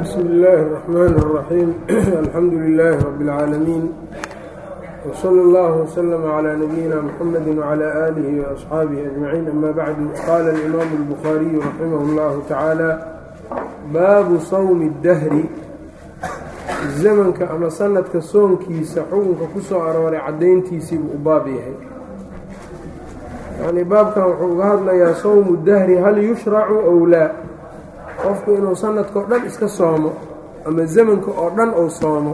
bsmi illaahi الرaxmaan الraxiim alxamdu lilaahi rabi اlcaalamiin wslى اllah wslm clى nabiyina mxamedi wclى aalihi وaصxaabihi ajmaciin ama bacdu qaala اlimaamu اlbukhaariyu raximah اllahu tacaala baabu sawmi اdahri zamanka ama sanadka soonkiisa xukunka ku soo arooray caddayntiisii buu u baab yahay yacnii baabkan wuxuu uga hadlayaa sawmu dahri hal yushracu ow laa qofku inuu sanadka oo dhan iska soomo ama zamanka oo dhan uu soomo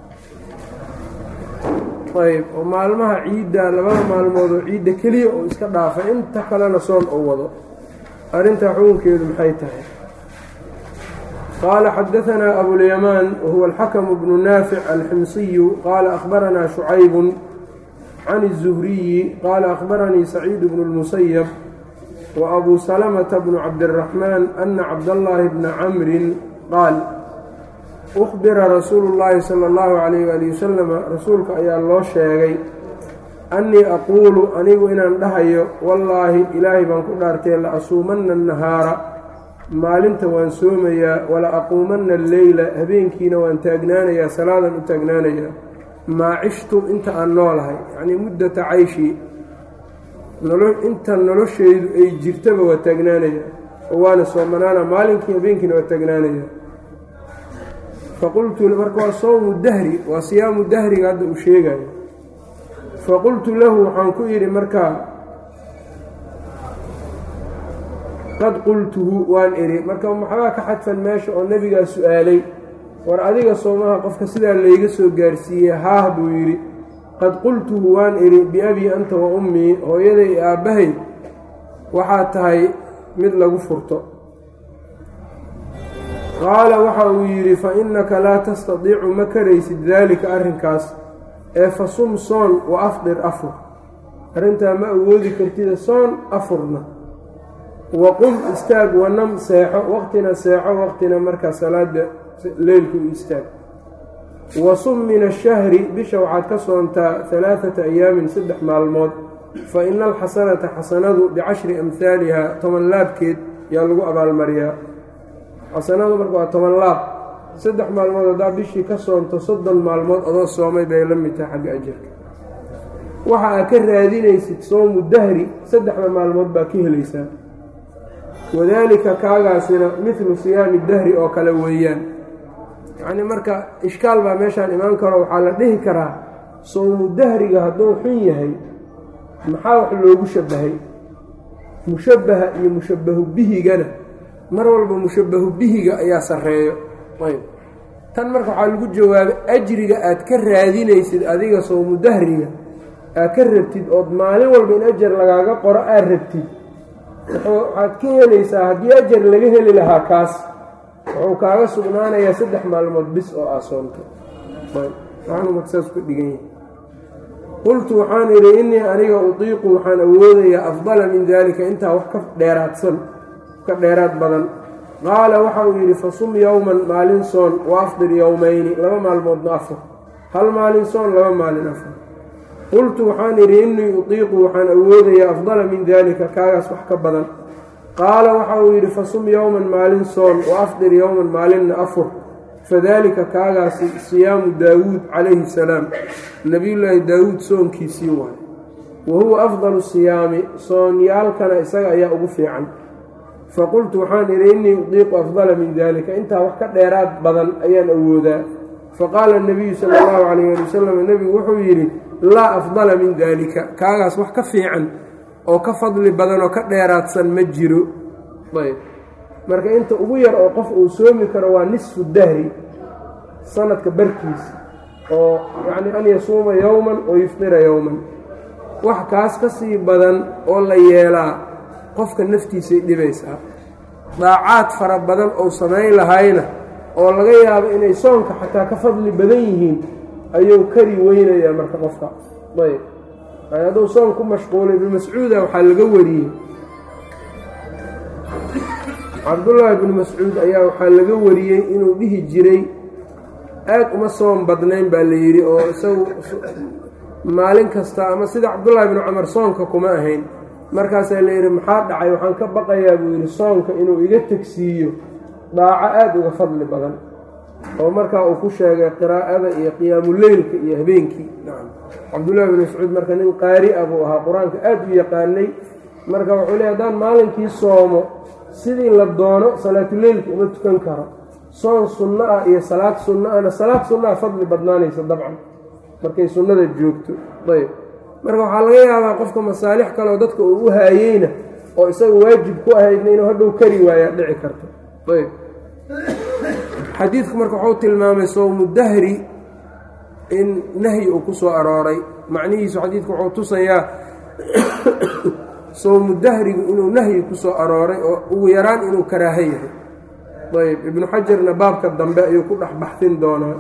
ayb oo maalmaha ciidda labada maalmood oo ciidda keliya uu iska dhaafay inta kalena soon uu wado arrintaa xukunkeedu maxay tahay qaala xadaanaa abulyamaan wahuwa alxakamu bnu naafic alximsiyu qaala akhbaranaa shucaybun can الzuhriyi qaala akhbaranii saciid bnu اlmusayab وأbuu سلمةa بن cabdالرaحmن أna cabdاللahi بna cmri qaal أخbira rasuulu الlahi slى الlه عalيه ali waslm rasuulka ayaa loo sheegay أnnii aquulu anigu inaan dhahayo wallaahi ilaahay baan ku dhaartay laasuumanna الnahaara maalinta waan soomayaa wala aquumanna اlleyla habeenkiina waan taagnaanayaa salaadan u taagnaanayaa maa cishtu inta aan noolahay yacnii muddata cayshii inta noloshaydu ay jirtaba waa taagnaanaya oo waana soomanaana maalinkii habeenkiina waa taagnaanaya faqultu marka waa sowmu dahri waa siyaamu dahriga hadda uu sheegayo faqultu lahu waxaan ku yidhi markaa qad qultuhu waan idhi marka maxbaa ka xadfan meesha oo nebigaa su-aalay war adiga soomaha qofka sidaa layga soo gaarsiiyey haah buu yidhi qad qultuhu waan idhi biabii anta wa ummii hooyaday i aabbahay waxaad tahay mid lagu furto qaala waxa uu yidhi fa innaka laa tastadiicu ma karaysid daalika arrinkaas ee fa sum soon wa afdir afur arrintaa ma awoodi kartida soon afurna wa qum istaag wanam seexo waqtina seexo waqtina markaa salaada leylku istaag wasum min ashahri bisha waxaad ka soontaa alaaata ayaamin saddex maalmood fa ina alxasanata xasanadu bicashri amhaaliha toban laabkeed yaa lagu abaalmariyaa xasanadu marka waa toban laab saddex maalmood haddaa bishii ka soonto soddon maalmood adoo soomay bay la mid tahay xagga ajarka waxa aad ka raadinaysid soomu dahri saddexda maalmood baa ka helaysaa wadaalika kaagaasina midlu siyaami dahri oo kale weeyaan yacnii marka ishkaal baa meeshaan imaan karo waxaa la dhihi karaa sowmu dahriga hadduu xun yahay maxaa wax loogu shabbahay mushabbaha iyo mushabbahu bihigana mar walba mushabbahu bihiga ayaa sarreeyo ayb tan marka waxaa lagu jawaabay ajriga aad ka raadinaysid adiga sowmu dahriga aad ka rabtid ood maalin walba in ajar lagaaga qoro aad rabtid waxaad ka helaysaa haddii ajar laga heli lahaa kaas wuxuu kaaga sugnaanayaa saddex maalmood bis oo aa soonto saas ku dhigan yahay qultu waxaan idhi innii aniga utiiqu waxaan awoodayaa afdala min daalika intaa wax ka dheeraadsan ka dheeraad badan qaala waxa uu yidhi fasum yowman maalin soon wa afdir yowmayni laba maalmoodna afur hal maalin soon laba maalin afur qultu waxaan idhi innii utiiqu waxaan awoodayaa afdala min daalika kaagaas wax ka badan qaala waxa uu yidhi fasum yowman maalin soon wa afdir yowman maalinna afur fadaalika kaagaasi siyaamu daawuud calayhi salaam nebiyullaahi daawuud soonkiisii waay wa huwa afdalu siyaami soonyaalkana isaga ayaa ugu fiican faqultu waxaan idhi innii udiiqu afdala min daalika intaa wax ka dheeraad badan ayaan awoodaa faqaala nabiyu sala allahu calayh ali wasalam nebigu wuxuu yidhi laa afdala min daalika kaagaas wax ka fiican oo ka fadli badan oo ka dheeraadsan ma jiro ayb marka inta ugu yar oo qof uu soomi karo waa nisfu dahri sanadka barkiisa oo yacni an yasuuma yowman oo yuftira yowman wax kaas ka sii badan oo la yeelaa qofka naftiisay dhibaysaa daacaad fara badan oo samayn lahayna oo laga yaabo inay soonka xataa ka fadli badan yihiin ayuu kari weynayaa marka qofka ayb hadduu soon ku mashquulay ibnu mascuuda waxaa laga wariyey cabdullaahi ibnu mascuud ayaa waxaa laga wariyey inuu dhihi jiray aad uma soon badnayn baa la yidhi oo isagu maalin kasta ama sida cabdullaahi ibnu cumar soonka kuma ahayn markaasaa la yidhi maxaa dhacay waxaan ka baqayaa buu yidhi soonka inuu iga tegsiiyo daaco aada uga fadli badan oo markaa uu ku sheegay qiraa'ada iyo qiyaamuleylka iyo habeenkii nacam cabdullahi bin mascuud marka nin qaari ah buu ahaa qur-aanka aada u yaqaanay marka wuxuu leey haddaan maalinkii soomo sidii la doono salaatuleylka uma tukan karo soon sunno ah iyo salaad sunno ahna salaad sunno ah fadli badnaanaysa dabcan markay sunnada joogto ayb marka waxaa laga yaabaa qofka masaalix kaleoo dadka uu u haayeyna oo isaga waajib ku ahaydna inuu hadhow kari waayaa dhici karto ayb xadiidku marka wuxuu tilmaamay sowmu dahri in nahyi uu ku soo arooray macnihiisu xadiidku wuxuu tusayaa sowmu dahrigu inuu nahyi ku soo arooray oo ugu yaraan inuu karaaho yahay ayb ibnu xajarna baabka dambe ayuu ku dhex baxsin doonaa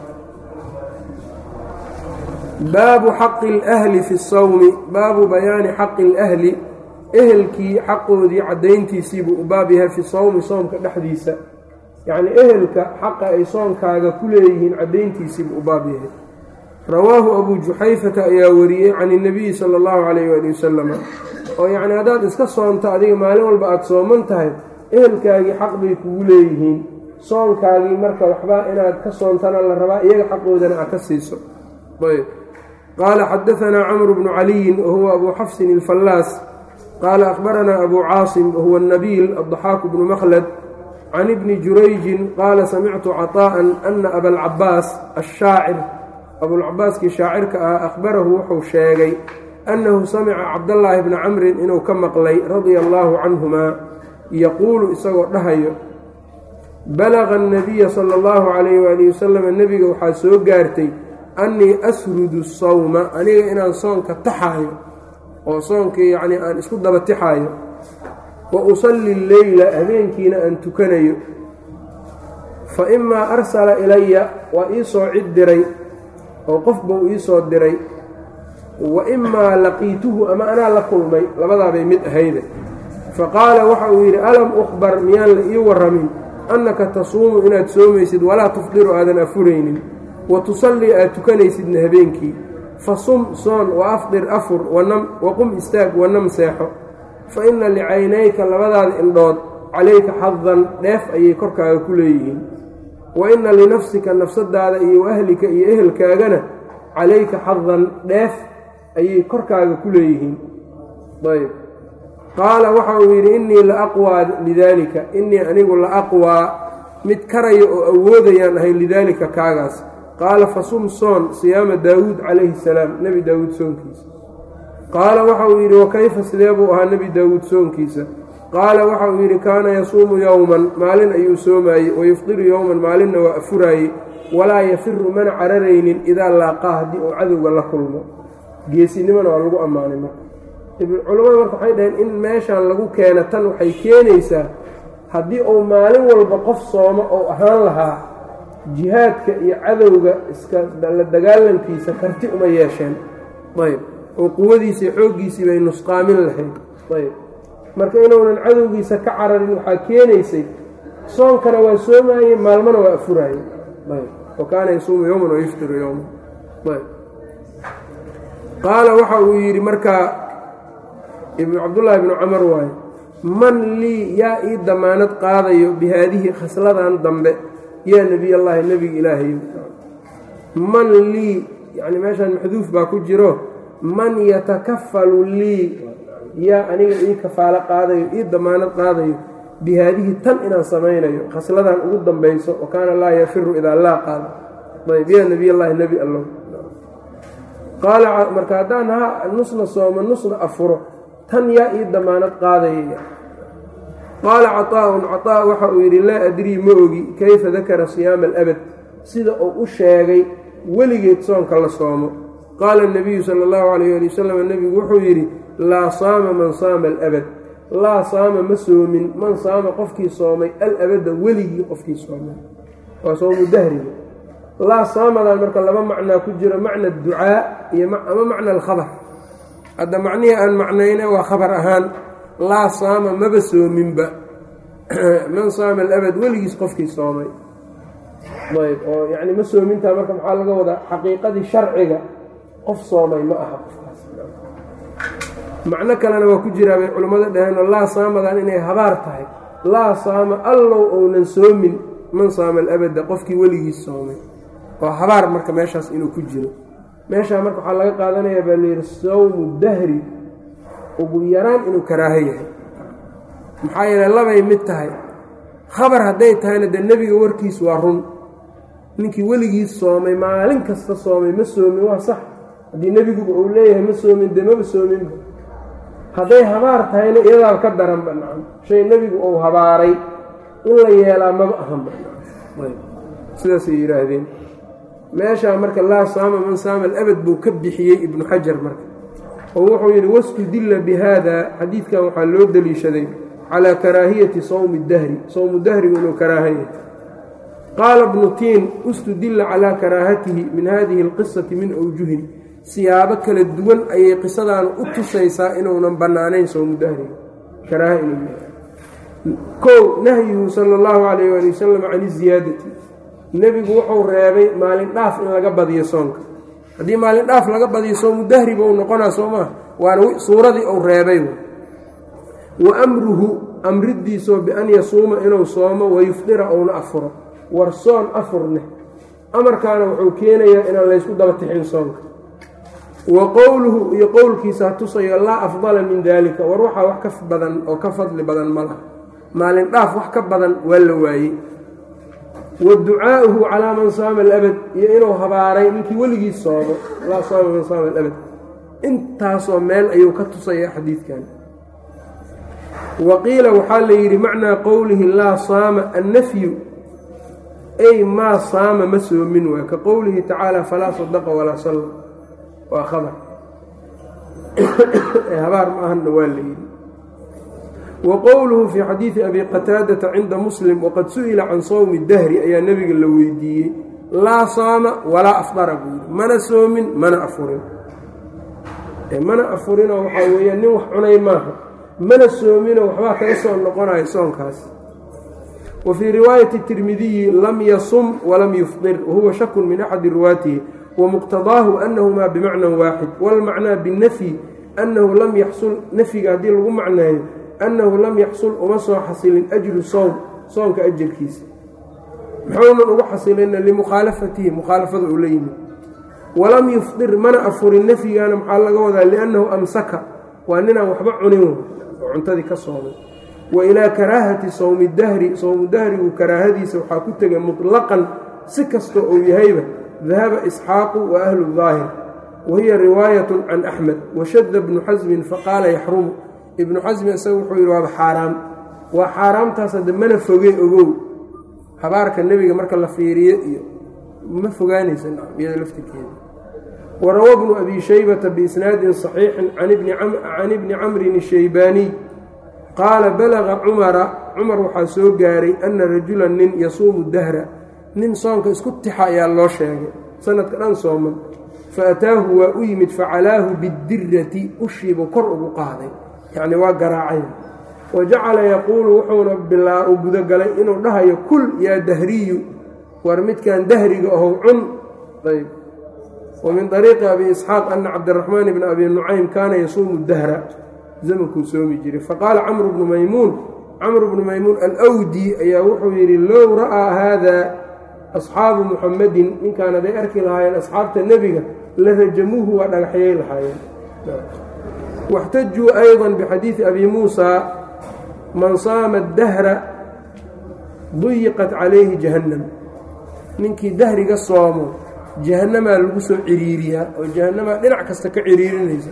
baabu xaqi اlahli fi sawmi baabu bayaani xaqi اlahli ehelkii xaqoodii caddayntiisiibuu u baab yahay fi sawmi soomka dhexdiisa yacnii ehelka xaqa ay soonkaaga ku leeyihiin caddayntiisiibuu u baab yahay rawaahu abuu juxayfata ayaa wariyey can اnabiyi sala اllahu calayh waali wasalam oo yacni haddaad iska soonto adiga maalin walba aada sooman tahay ehelkaagii xaq bay kugu leeyihiin soonkaagii marka waxba inaad ka soontana la rabaa iyaga xaqoodana aad ka siiso ayb qaala xadaanaa camru bnu caliyin wahuwa abuu xafsin ilfallaas qaala akhbaranaa abuu caasim wahuwa nabiil addaxaaku bnu makhlad can ibni jurayjin qaala samictu caطaa'an ana abalcabaas ashaacir abulcabaaskii shaacirka ah akhbarahu wuxuu sheegay annahu samica cabdallaahi bna camrin inuu ka maqlay radia allaahu canhumaa yaquulu isagoo dhahayo balaqa annabiya sala allahu calayh waalihi wasalam nebiga waxaa soo gaartay annii asrudu sawma aniga inaan soonka taxaayo oo soonkii yacnii aan isku daba tixaayo wa usalli leyla habeenkiina aan tukanayo fa imaa arsala ilaya waa ii soo cid diray oo qof buu ii soo diray wa imaa laqiituhu ama anaa la kulmay labadaabay mid ahayde fa qaala waxa uu yidhi alam ukhbar miyaan la ii warramin annaka tasuumu inaad soomaysid walaa tufdiru aadan afuraynin wa tusallii aad tukanaysidna habeenkii fa sum soon wa afdir afur wanam waqum istaag wanam seexo fa inna licaynayka labadaada indhood calayka xadan dheef ayay korkaaga ku leeyihiin wa inna linafsika nafsadaada iyo waahlika iyo ehelkaagana calayka xadan dheef ayay korkaaga ku leeyihiin ayb qaala waxa uu yidhi innii la aqwaa lidaalika innii anigu la aqwaa mid karaya oo awoodayaan ahay lidaalika kaagaas qaala fasum soon siyaama daawuud calayhi salaam nebi daawuud soonkiisa qaala waxa uu yidhi wakayfa sidee buu ahaa nebi daawuud soonkiisa qaala waxa uu yidhi kaana yasuumu yowman maalin ayuu soomaayey wayufdiru yowman maalinna waa afuraayey walaa yafiru mana cararaynin idaa laaqaa haddii uu cadowga la kulmo geesinimona waa lagu ammaanay marka culimmada marka waxay dhaheen in meeshaan lagu keena tan waxay keenaysaa haddii uu maalin walba qof soomo ou ahaan lahaa jihaadka iyo cadowga iska la dagaalankiisa karti uma yeesheen ayb oo quwadiisa iyo xooggiisii bay nusqaamin lahayd ayb marka inuunan cadowgiisa ka cararin waxaa keenaysay soonkana waa soomaayey maalmana waa afuraayey ayb wa kaana yasuumu yowman wayuftiru yowman ayb qaala waxa uu yidhi markaa ibnu cabdullaahi bnu camar waaye man lii yaa ii damaanad qaadayo bi haadihi khasladan dambe yaa nebiy allaahi nebiga ilaahayo man lii yacni meeshaan maxduuf baa ku jiro man yatakafalu lii yaa aniga ii kafaalo qaadayo ii damaanad qaadayo bi haadihi tan inaan samaynayo khasladan ugu dambayso wa kaana laa yafiru idaa laa qaada ayb yaa nebiy allaahi nebi allow qaala marka haddaan ha nusna sooma nusna afuro tan yaa ii damaanad qaadaya qaala caطaa'un caطaa waxa uu yidhi laa adrii ma ogi kayfa dakara siyaama alabad sida uu u sheegay weligeed soonka la soomo qaala اnabiyu sala اllahu alayh ali wasalam nebigu wuxuu yidhi laa saama man saama alabad laa saama ma soomin man saama qofkii soomay alabadda weligii qofkii soomay waa soomu dahriga laa saamadan marka laba macnaa ku jiro macna ducaa iyo ama macna alkhabar hadda macnihii aan macnayna waa khabar ahaan laa saama maba soominba man saama alabad weligiis qofkii soomay ayb oo yacni ma soomintaa marka maxaa laga wadaa xaqiiqadii sharciga qof soomay ma aha qofkaas macno kalena waa ku jiraa bay culimmada dhaheen oo laa saamadan inay habaar tahay laa saama allow ounan soomin man saama alabada qofkii weligiis soomay oo habaar marka meeshaas inuu ku jiro meeshaa marka waxaa laga qaadanayaa baa layidhi sawmu dahri ugu yaraan inuu karaaho yahay maxaa yeele labay mid tahay khabar hadday tahayna dee nebiga warkiis waa run ninkii weligiis soomay maalin kasta soomay ma soomin waa sax haddii nebiguba uu leeyahay ma soomin dee maba soominba hadday habaar tahayna iyadaaba ka daranba nacam shay nebigu uu habaaray in la yeelaa maba ahanba sidaasay yidhaahdeen meeshaa marka laa saama man saama alabad buu ka bixiyey ibnu xajar marka oo wuxuu yidhi wastudilla bi haada xadiidkan waxaa loo deliishaday calaa karaahiyati sawmi dahri sowmu dahrigu inuu karaahayahy qaala bnu tiin ustudilla calaa karaahatihi min hadihi alqisati min awjuhin siyaabo kala duwan ayay qisadaanu u tusaysaa inuunan bannaanayn sowmu dahriga karaaha inuu yahay kow nahyuhu sala allahu calayh waali wasalam can iziyaadati nebigu wuxuu reebay maalin dhaaf in laga badiyo soonka haddii maalin dhaaf laga badiyo soomu dahri buu noqonaa soo maa waana suuradii uu reebay wa amruhu amridiisoo bian yasuuma inuu soomo wayufdira uuna afuro war soon afurneh amarkaana wuxuu keenayaa inaan laysku daba tixin soonka wa qowluhu iyo qowlkiisa ha tusayo laa afdala min daalika war waxaa wax ka badan oo ka fadli badan ma laha maalin dhaaf wax ka badan waa la waayey wa ducaa'uhu calaa man saama alabad iyo inuu habaaray ninkii weligiis soomo laa saama man saama alabad intaasoo meel ayuu ka tusaya xadiidkan wa qiila waxaa la yidhi macnaa qowlihi laa saama annafyu ay maa saama ma soomin waa ka qowlihi tacaala falaa sadaqa walaa salla waa khabar habaar ma ahanna waa la yidhi wa qowluhu fii xadiidi abi qataadata cinda muslim waqad su'ila can sawmi dahri ayaa nebiga la weydiiyey laa saama walaa afdara buu yidhi mana soomin mana afurin mana afurinoo waxaa weeyaan nin wax cunay maaha mana soominoo waxbaa kaga soo noqonayo soonkaas wa fii riwaayati tirmidiyi lam yasum walam yufdir wahuwa shakun min axadi riwaatihi wamuqtadaahu annahumaa bimacnan waaxid waalmacnaa binnafyi annahu lam yaxsul nafyiga haddii lagu macneeyo annahu lam yaxsul uma soo xasilin ajru sowm soonka ajarkiisa muxuunan ugu xasilina limukhaalafatihi mukhaalafada uu la yimid walam yufdir mana afurin nafyigaana maxaa laga wadaa liannahu amsaka waa ninaan waxba cunin oo cuntadii ka soomay wa ilaa karaahati sowmi dahri sowmu dahrigu karaahadiisa waxaa ku tegay mutlaqan si kastoo uu yahayba dahaba isxaaqu wa ahlu daahir wa hiya riwaayatun can axmed washadda bnu xasmin faqaala yaxrumu ibnu xasmi isaga wuxuu yidhi waaba xaaraam waa xaaraamtaas hadde mana foge ogow habaarka nebiga marka la fiiriyo iyo ma fogaanaysa iyada laftirkeeda warawa bnu abi shaybata biisnaadin صaxiixin can ibni camrin الshaybaaniy qaala balaga cumara cumar waxaa soo gaaray ana rajulan nin yasuumu dahra nin soonka isku tixa ayaa loo sheegay sanadka dhan sooman faataahu waa u yimid facalaahu bidirati ushiibuu kor ugu qaaday yacni waa garaacay wa jacala yaquulu wuxuuna bilaa u gudagalay inuu dhahayo kul yaa dahriyu war midkan dahriga ahow cun ayb wa min طariiqi abi isxaaq ana cabdiraxmaan bna abi nucaym kaana yasuumu dahra zamankuu soomi jiray faqaala camru bnu maymuun camru bnu maymuun alwdi ayaa wuxuu yidhi low ra'aa haada asxaabu muxamadin ninkaan haday arki lahaayeen asxaabta nebiga la rajamuuhu waa dhagaxyay lahaayeen واxtajuu أيضا bxadiiثi abi muusى man saama الdahra duyiqat calayhi jahannam ninkii dahriga soomo jahannamaa lagu soo ciriiriyaa oo jahannamaa dhinac kasta ka ciriirinaysa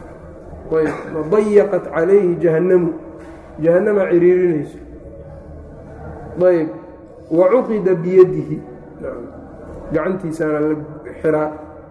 dayaqat calayhi jahannamu jahannamaa ciriirinayso ayb wacuqida biyadihi gacantiisaana la xiraa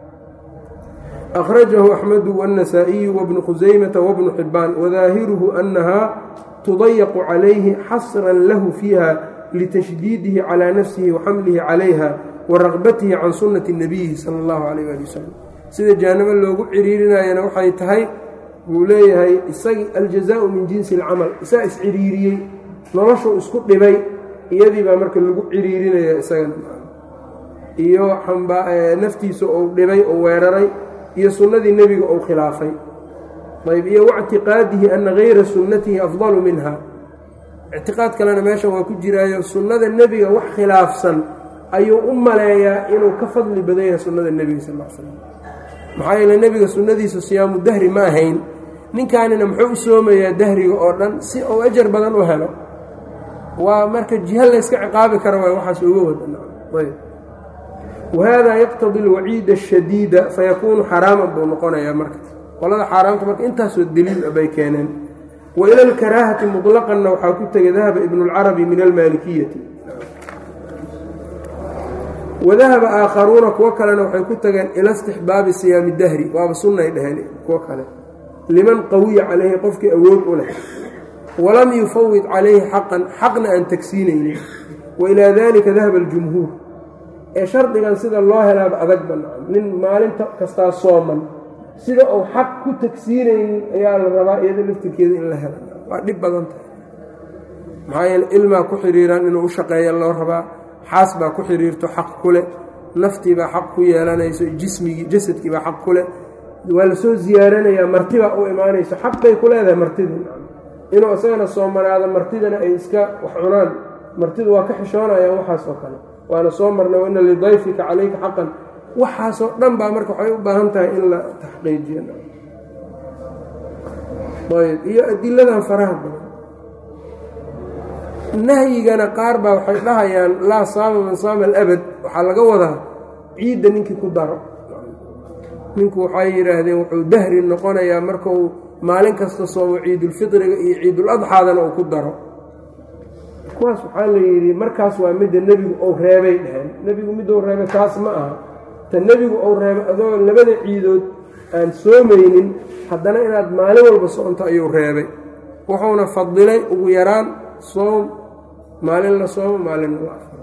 أخرجه أحمد والنسائي وابن خزيمة وابن حبان وظاهره أنها تضيق عليه حصرا له فيها لتشديده على نفسه وحمله عليها ورغبته عن سنة النبي صلى الله عليه وآله وسلم sida jaanabo loogu ciriirinayana waxay tahay wuu leeyahay isagi aljazaau min jinsi alcamal isaa isciriiriyey noloshuu isku dhibay iyadii baa marka lagu ciriirinaya isagana iyo naftiisa uu dhibay oo weeraray iyo sunnadii nebiga uu khilaafay ayb iyo wاctiqaadihi ana gayra sunnatihi afdalu minha ictiqaad kalena meeshan waa ku jiraayo sunnada nebiga wax khilaafsan ayuu u maleeyaa inuu ka fadli badan yahay sunnada nebiga sal l slam maxaa yeele nebiga sunnadiisu siyaamu dahri ma ahayn ninkaanina muxuu u soomayaa dahriga oo dhan si uu ajar badan u helo waa marka jiha layska ciqaabi kara waay waxaas uga wada wahada yaqtadi alwaciida ashadiida fayakuunu xaraaman buu noqonayaa marka qolada xaaraamta marka intaasoo deliil bay keeneen wa ila alkaraahati muطlaqanna waxaa ku tegay dahaba ibnu اlcarabi min almaalikiyati wadahaba aakharuuna kuwo kalena waxay ku tageen ila istixbaabi siyaami dahri waaba sunnay dheheen kuwo kale liman qawiya calayhi qofkii awood u leh walam yufawid calayhi xaqan xaqna aan tagsiinaynin wa ilaa dalika dahaba aljumhuur ee shardigan sida loo helaaba adag banaan nin maalinta kastaa sooman sida uu xaq ku tagsiinaynin ayaa la rabaa iyada laftirkeeda in la hela waa dhib badan tahay maxaa yeele ilmaa ku xidhiiraan inuu u shaqeeya loo rabaa xaas baa ku xidhiirto xaq ku leh naftii baa xaq ku yeelanayso jismigii jasadkii baa xaq ku leh waa la soo ziyaaranayaa martibaa u imaanayso xaq bay ku leedahay martidii inuu isagana soomanaado martidana ay iska wax cunaan martidu waa ka xishoonayaan waxaas oo kale waana soo marnay waina lidayfika calayka xaqan waxaasoo dhan baa marka waxay u baahan tahay in la taxqiijiyo ayb iyo adiladan faraha badan nahyigana qaar baa waxay dhahayaan laa saama man saama alabad waxaa laga wadaa ciidda ninkii ku daro ninku waxay yidhaahdeen wuxuu dahri noqonayaa markuu maalin kasta soomo ciidulfitriga iyo ciiduladxaadana uu ku daro kuwaas waxaa la yidhi markaas waa midda nebigu ou reebay dheheen nebigu miduu reebay taas ma aha ta nebigu ou reebay adoo labada ciidood aan soomaynin haddana inaad maalin walba soconto ayuu reebay wuxuuna fadilay ugu yaraan soom maalin la soomo maalinna la afaro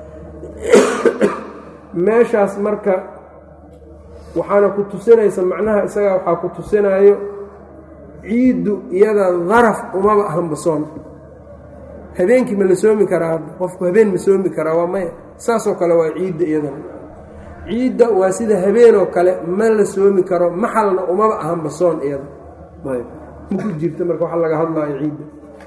meeshaas marka waxaana ku tusinaysa macnaha isagaa waxaa ku tusinaayo ciiddu iyada daraf umaba ahanba soon habeenkii ma la soomi karaa hadda qofku habeen ma soomi karaa waa maya saasoo kale waa ciidda iyadana ciidda waa sida habeenoo kale ma la soomi karo maxalna umaba ahanba soon iyada maku jirta marka waxa laga hadlaayo ciidda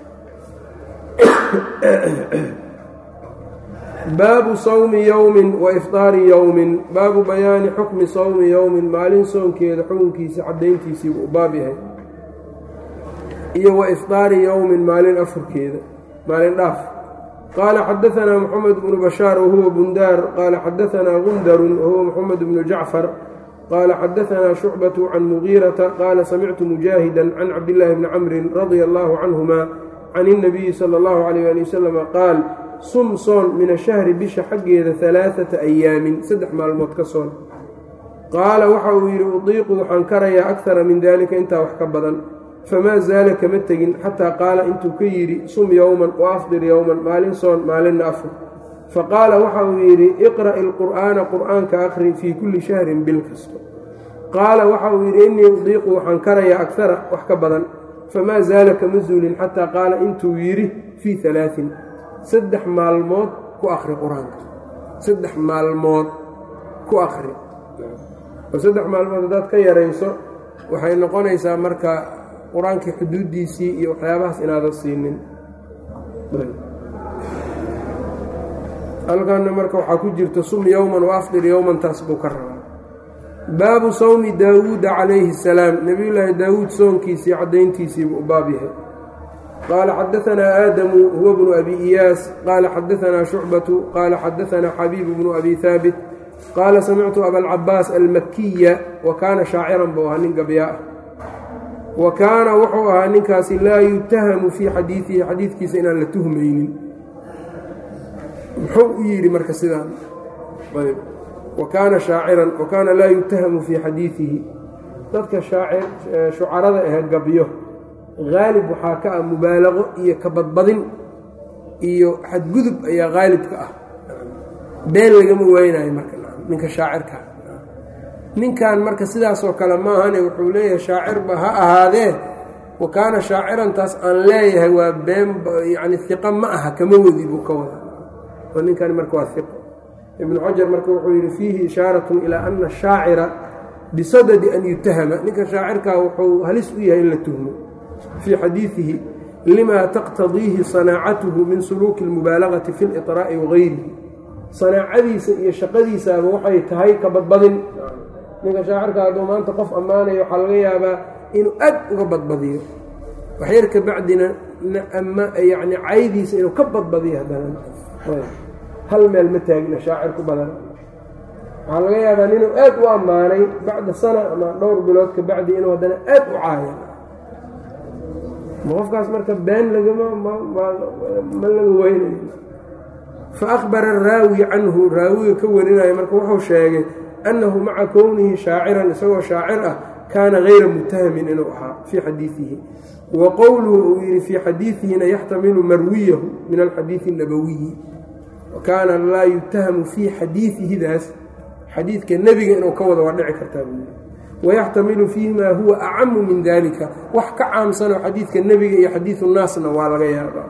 baabu sawmi yowmin wa ifطaari yowmin baabu bayaani xukmi sawmi yowmin maalin soonkeeda xukunkiisa caddayntiisiibu u baab yahay iyo wa ifطaari yowmin maalin afurkeeda maalin dhaaf qaala xadaanaa moxamed bnu bashaar wahuwa bundaar qaala xadaanaa gundarun wahuwa moxamed bnu jacfar qaala xadaanaa shucbatu can mugiirata qaala samictu mujaahida can cabdillaahi bni camrin radia allaahu canhuma can اnabiyi sala اllahu alayh ali wasalama qaal sum soon min ashahri bisha xaggeeda alaaata ayaamin saddex maalmood ka soon qaala waxa uu yidhi udiiqu waxaan karayaa akara min dalika intaa wax ka badan famaa zaala kama tegin xataa qaala intuu ka yidhi sum yowman wa afdir yowman maalin soon maalinna afur faqaala waxa uu yidhi iqra'i alqur'aana qur'aanka akhri fii kulli shahrin bil kasto qaala waxa uu yidhi innii udiiqu waxaan karayaa akara wax ka badan famaa zaala kama zuulin xataa qaala intuu yidhi fii alaain saddex maalmood ku akri qur-aanka saddex maalmood ku akri oo saddex maalmood haddaad ka yarayso waxay noqonaysaa marka qur-aankii xuduuddiisii iyo waxyaabahaas inaadan siinin halkanna marka waxaa ku jirta sum yowman wa afdir yowman taas buu ka rabaa baabu sawmi daawuuda calayhi salaam nebiyullaahi daawuud soonkiisii caddayntiisiibuu u baab yahay qaala xadaanaa aadamu huwa bnu abi iyaas qaala xadaanaa shucbatu qaala xadaanaa xabiibu bnu abi haabit qaala samictu abalcabaas almakiya wa kaana shaaciran buu ahaa nin gabyaa ah wa kaana wuxuu ahaa ninkaasi laa yutahamu fii xadiidihi xadiidkiisa inaan la tuhmaynin muxuu u yidhi marka sidaan wa kaana shaaciran wa kaana laa yutahamu fii xadiidihi dadka shucarada ah gabyo haalib waxaa ka ah mubaalaqo iyo kabadbadin iyo xadgudub ayaa haalibka ah been lagama waynayo marka ninka shaacirka ninkan marka sidaasoo kale maahane wuxuu leeyahay shaacirba ha ahaadee wa kaana shaacirantaas aan leeyahay waa been yacni hiqo ma aha kama wadi buu ka wada oo ninkan marka waa hiqo ibnu xajar marka wuxuu yidhi fiihi ishaaratun ilaa ana ashaacira bisadadi an yutahama ninka shaacirkaa wuxuu halis u yahay in la tuhmo fii xadiidihi lima taqtadiihi sanaacatuhu min suluuki اlmubaalagati fi اliطraa'i wagayrihi sanaacadiisa iyo shaqadiisaaba waxay tahay ka badbadin ninka shaacirka hadduu maanta qof ammaanayo waxaa laga yaabaa inuu aad uga badbadiyo waxyar ka bacdina yani caydiisa inuu ka badbadiyo haddana hal meel ma taagna shaacir ku badan waxaa laga yaabaa ninuu aad u ammaanay bacda sana ama dhowr bilood ka bacdi inuu haddana aad u caaya ma qofkaas marka been lagama ma laga weynayo fa akhbara araawi canhu raawiga ka warinayo marka wuxuu sheegay annahu maca kownihi shaaciran isagoo shaacir ah kaana hayra mutahamin inuu ahaa fii xadiidihi wa qowluhu uu yidhi fii xadiidihina yaxtamilu marwiyahu min alxadiidi اnabowiyi kaana laa yutahamu fii xadiidihidaas xadiidka nebiga inuu ka wado waa dhici kartaa buu yidhi wayaxtamilu fiihi maa huwa acamu min dalika wax ka caamsanoo xadiidka nebiga iyo xadiidu naasna waa laga yaabaa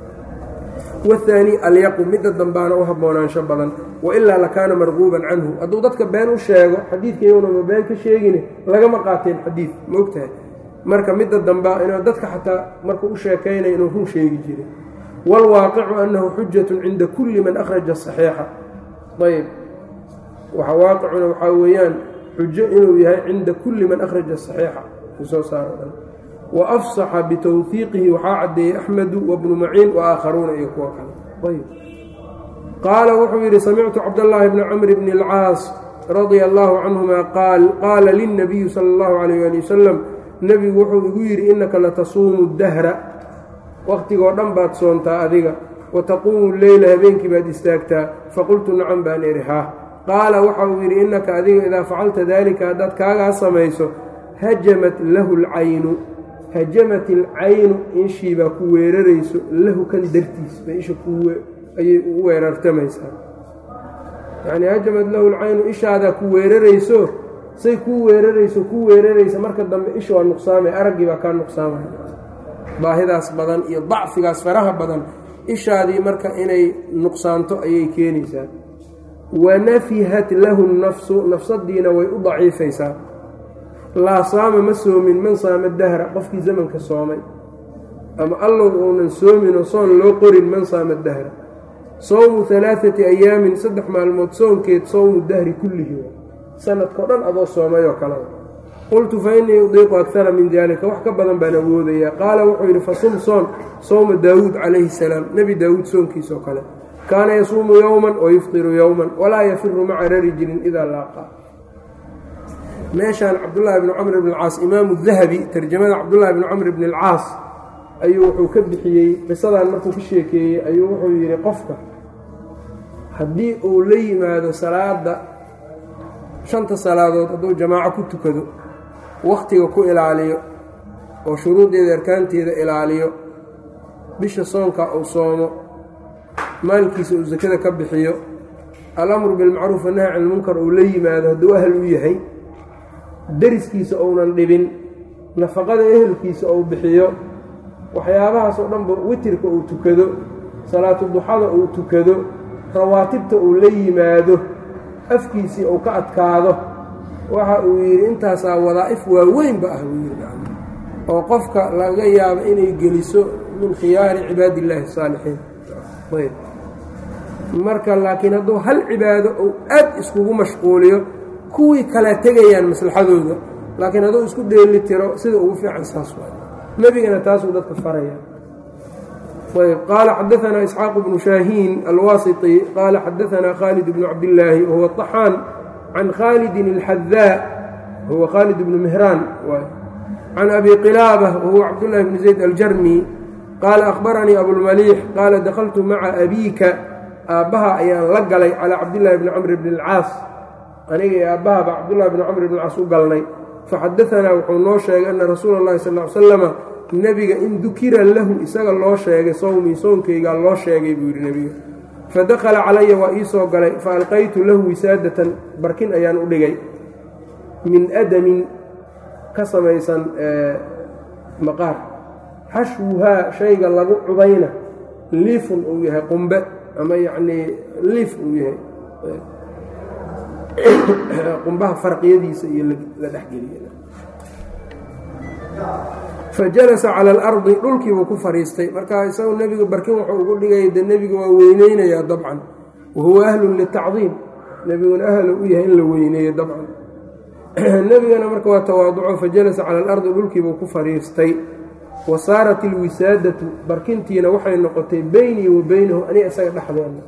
wahaani alyaqu midda dambaana u haboonaansho badan wailaa lakaana marquuban canhu hadduu dadka been u sheego xadiidkayownama been ka sheegine lagama qaateen xadiid ma ogtahay marka midda dambaa inuu dadka xataa markuu u sheekaynaya inuu run sheegi jiray waalwaaqicu annahu xujatun cinda kulli man akhraja saxiixa ayb waxa waaqicuna waxaa weeyaan xujo inuu yahay cinda kulli man akhraja saxiixa soo saaro dhan wa afsaxa bitawhiiqihi waxaa caddeeyey axmedu wabnu maciin wa aakharuuna iyo kuwo kale ayb qaala wuxuu yidhi samictu cabdallaahi bni camr bni alcaas radia allaahu canhuma qaal qaala lilnabiyi sala allahu calayh ali wasalam nebigu wuxuu igu yidhi innaka latasuumu dahra wakhtigoo dhan baad soontaa adiga wa taquumu leyla habeenkii baad istaagtaa faqultu nacam baan idhi haa qaala waxa uu yidhi innaka adiga idaa facalta daalika haddaad kaagaa samayso hajamat lahu lcaynu hajamat ilcaynu ishii baa ku weerarayso lahu kan dartiis bay isha ayay ugu weerartamaysaa yacnii hajamat lahu lcaynu ishaadaa ku weerarayso say kuu weerarayso ku weeraraysa marka dambe isha waa nuqsaamay araggii baa kaa nuqsaamaya baahidaas badan iyo dacfigaas faraha badan ishaadii marka inay nuqsaanto ayay keenaysaa wanafihat lahu nafsu nafsadiina way u daciifaysaa laa saama ma soomin man saama dahra qofkii zamanka soomay ama allow uunan soominoo soon loo qorin man saama dahra sowmu alaaati ayaamin saddex maalmood soonkeed sowmu dahri kullihi sanadkao dhan adoo soomayoo kale qultu fa innii udiiqu akara min dalika wax ka badan baan awoodayaa qaala wuxuu yidhi fasum soon sowma daawuud calayhi salaam nebi daawuud soonkiisoo kale kaana yasuumu yowman wa yuftiru yowman walaa yafiru maca rarijilin idaa laaqaa meeshaan cabdullaahi bni camr bn alcaas imaamu dahabi tarjamada cabdullaahi bni camr bni alcaas ayuu wuxuu ka bixiyey qisadan markuu ka sheekeeyey ayuu wuxuu yidhi qofka haddii uu la yimaado salaada shanta salaadood hadduu jamaaco ku tukado wakhtiga ku ilaaliyo oo shuruudeeda arkaanteeda ilaaliyo bisha soonka uu soomo maalkiisa uu sakada ka bixiyo alamru bilmacruuf wannahy can ilmunkar uu la yimaado hadduu ahal u yahay deriskiisa uunan dhibin nafaqada ehelkiisa uu bixiyo waxyaabahaas oo dhanba witirka uu tukado salaatu duxada uu tukado rawaatibta uu la yimaado afkiisii uu ka adkaado waxa uu yidhi intaasaa wadaa'if waaweynba ah buu yidhi oo qofka laga yaabo inay geliso min khiyaari cibaadi illaahi asaalixiin ayb marka laakiin hadduu hal cibaado uu aad iskugu mashquuliyo kuwii kala tegayaan maslaxadooda laakiin hadduu isku dheeli tiro sida ugu fiican saas waay nebigana taasuu dadka faraya ayb qaala xadaanaa isxaaqu bnu shaahiin alwaasiti qaala xadaanaa khaalid bnu cabdillaahi wahuwa طaxaan can khaalidin اlxadaa wahuwa khaalid bnu mihraan can abi qilaabة wahuwa cabdullahi bni zayd aljarmi qaala akhbaranii abulmaliix qaala dakhaltu maca abiika aabbaha ayaan la galay calaa cabdillaahi bni camr bni اlcaas aniga iyo aabbahaba cabdullahi bni camr bn caas u galnay faxadaanaa wuxuu noo sheegay ana rasuula اllahi sal l slama nebiga in dukira lahu isaga loo sheegay sowmii soonkaygaa loo sheegay buu yidhi nebiga fadakhala calaya waa ii soo galay fa alqaytu lahu wisaadatan barkin ayaan u dhigay min adamin ka samaysan maqaar xashwuhaa shayga lagu cubayna liifun uu yahay qumbe ama yacnii liif uu yahay qumbaha farqiyadiisa iyo la dhexgeliya fa jalasa cala alardi dhulkiibuu ku fadhiistay marka isagu nebigu barkin wuxuu ugu dhigaya dee nebiga waa weyneynayaa dabcan wa huwa ahlun litacdiim nebiguna ahlu u yahay in la weyneeyo dabcan nebigana marka waa tawaaduco fa jalasa cala alardi dhulkiibuu ku fadhiistay wa saarat ilwisaadatu barkintiina waxay noqotay beynii wa beynahu aniga isaga dhexdeena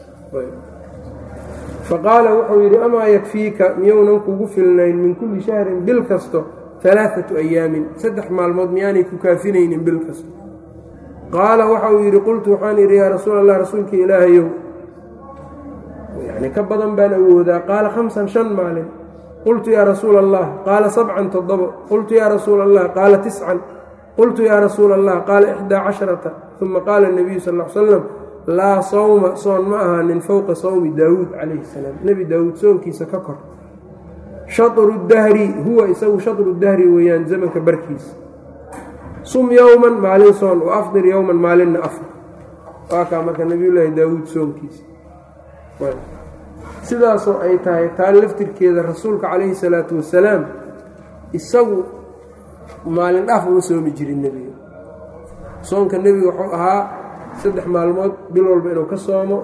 faqaala wuxuu yidhi amaa yakfiika miyounan kugu filnayn min kulli shahrin bil kasto alaaatu ayaamin saddex maalmood miyaanay ku kaafinaynin bil kasto qaala waxa uu yidhi qultu waxaan yidhi yaa rasuul allah rasuulka ilaahayow yani ka badan baan awoodaa qaala khamsan shan maalin qultu yaa rasuula allah qaala sabcan toddobo qultu yaa rasuula allah qaala tiscan qultu yaa rasuula allah qaala ixdaa casharata uma qaala nabiyu sal l slam laa sawma soon ma ahaanin fowqa sawmi daawuud calayhi salaam nebi daawuud soonkiisa ka kor shatru dahri huwa isagu shatru dahri weeyaan zamanka barkiisa sum yowman maalin soon wa afdir yowman maalinna afar waa kaa marka nebiyullaahi daawuud soonkiisa sidaasoo ay tahay taa laftirkeeda rasuulka calayhi salaatu wasalaam isagu maalin dhaaf uma soomi jirin nebiga soonka nebiga wuxuu ahaa saddex maalmood bil walba inuu ka soomo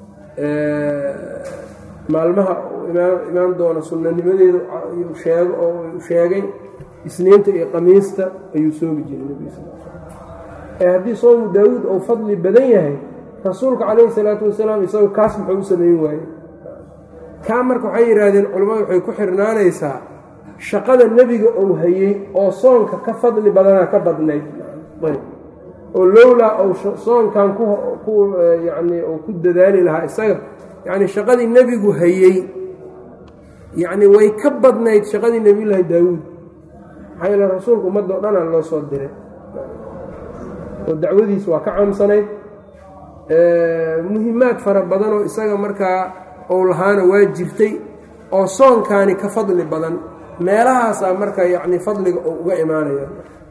maalmaha imaan doona sunnanimadeeda sheego oo sheegay isniinta iyo qamiista ayuu soomi jiray nebiga sal ee haddii soomu daawuud uu fadli badan yahay rasuulka calayhi salaatu wasalaam isagu kaas muxuu u samayn waayey kaa marka waxay yidhaahdeen culimmadu waxay ku xirnaanaysaa shaqada nebiga uu hayey oo soonka ka fadli badanaa ka badnayd oo lowlaa ou soonkan ku yani uu ku dadaali lahaa isaga yacni shaqadii nebigu hayey yacni way ka badnayd shaqadii nebiyullaahi daawuud maxaa yeele rasuulku ummadda o dhanaa loo soo diray oo dacwadiis waa ka caamsanayd muhimaad fara badanoo isaga markaa ou lahaana waa jirtay oo soonkaani ka fadli badan meelahaasaa marka yacni fadliga oo uga imaanaya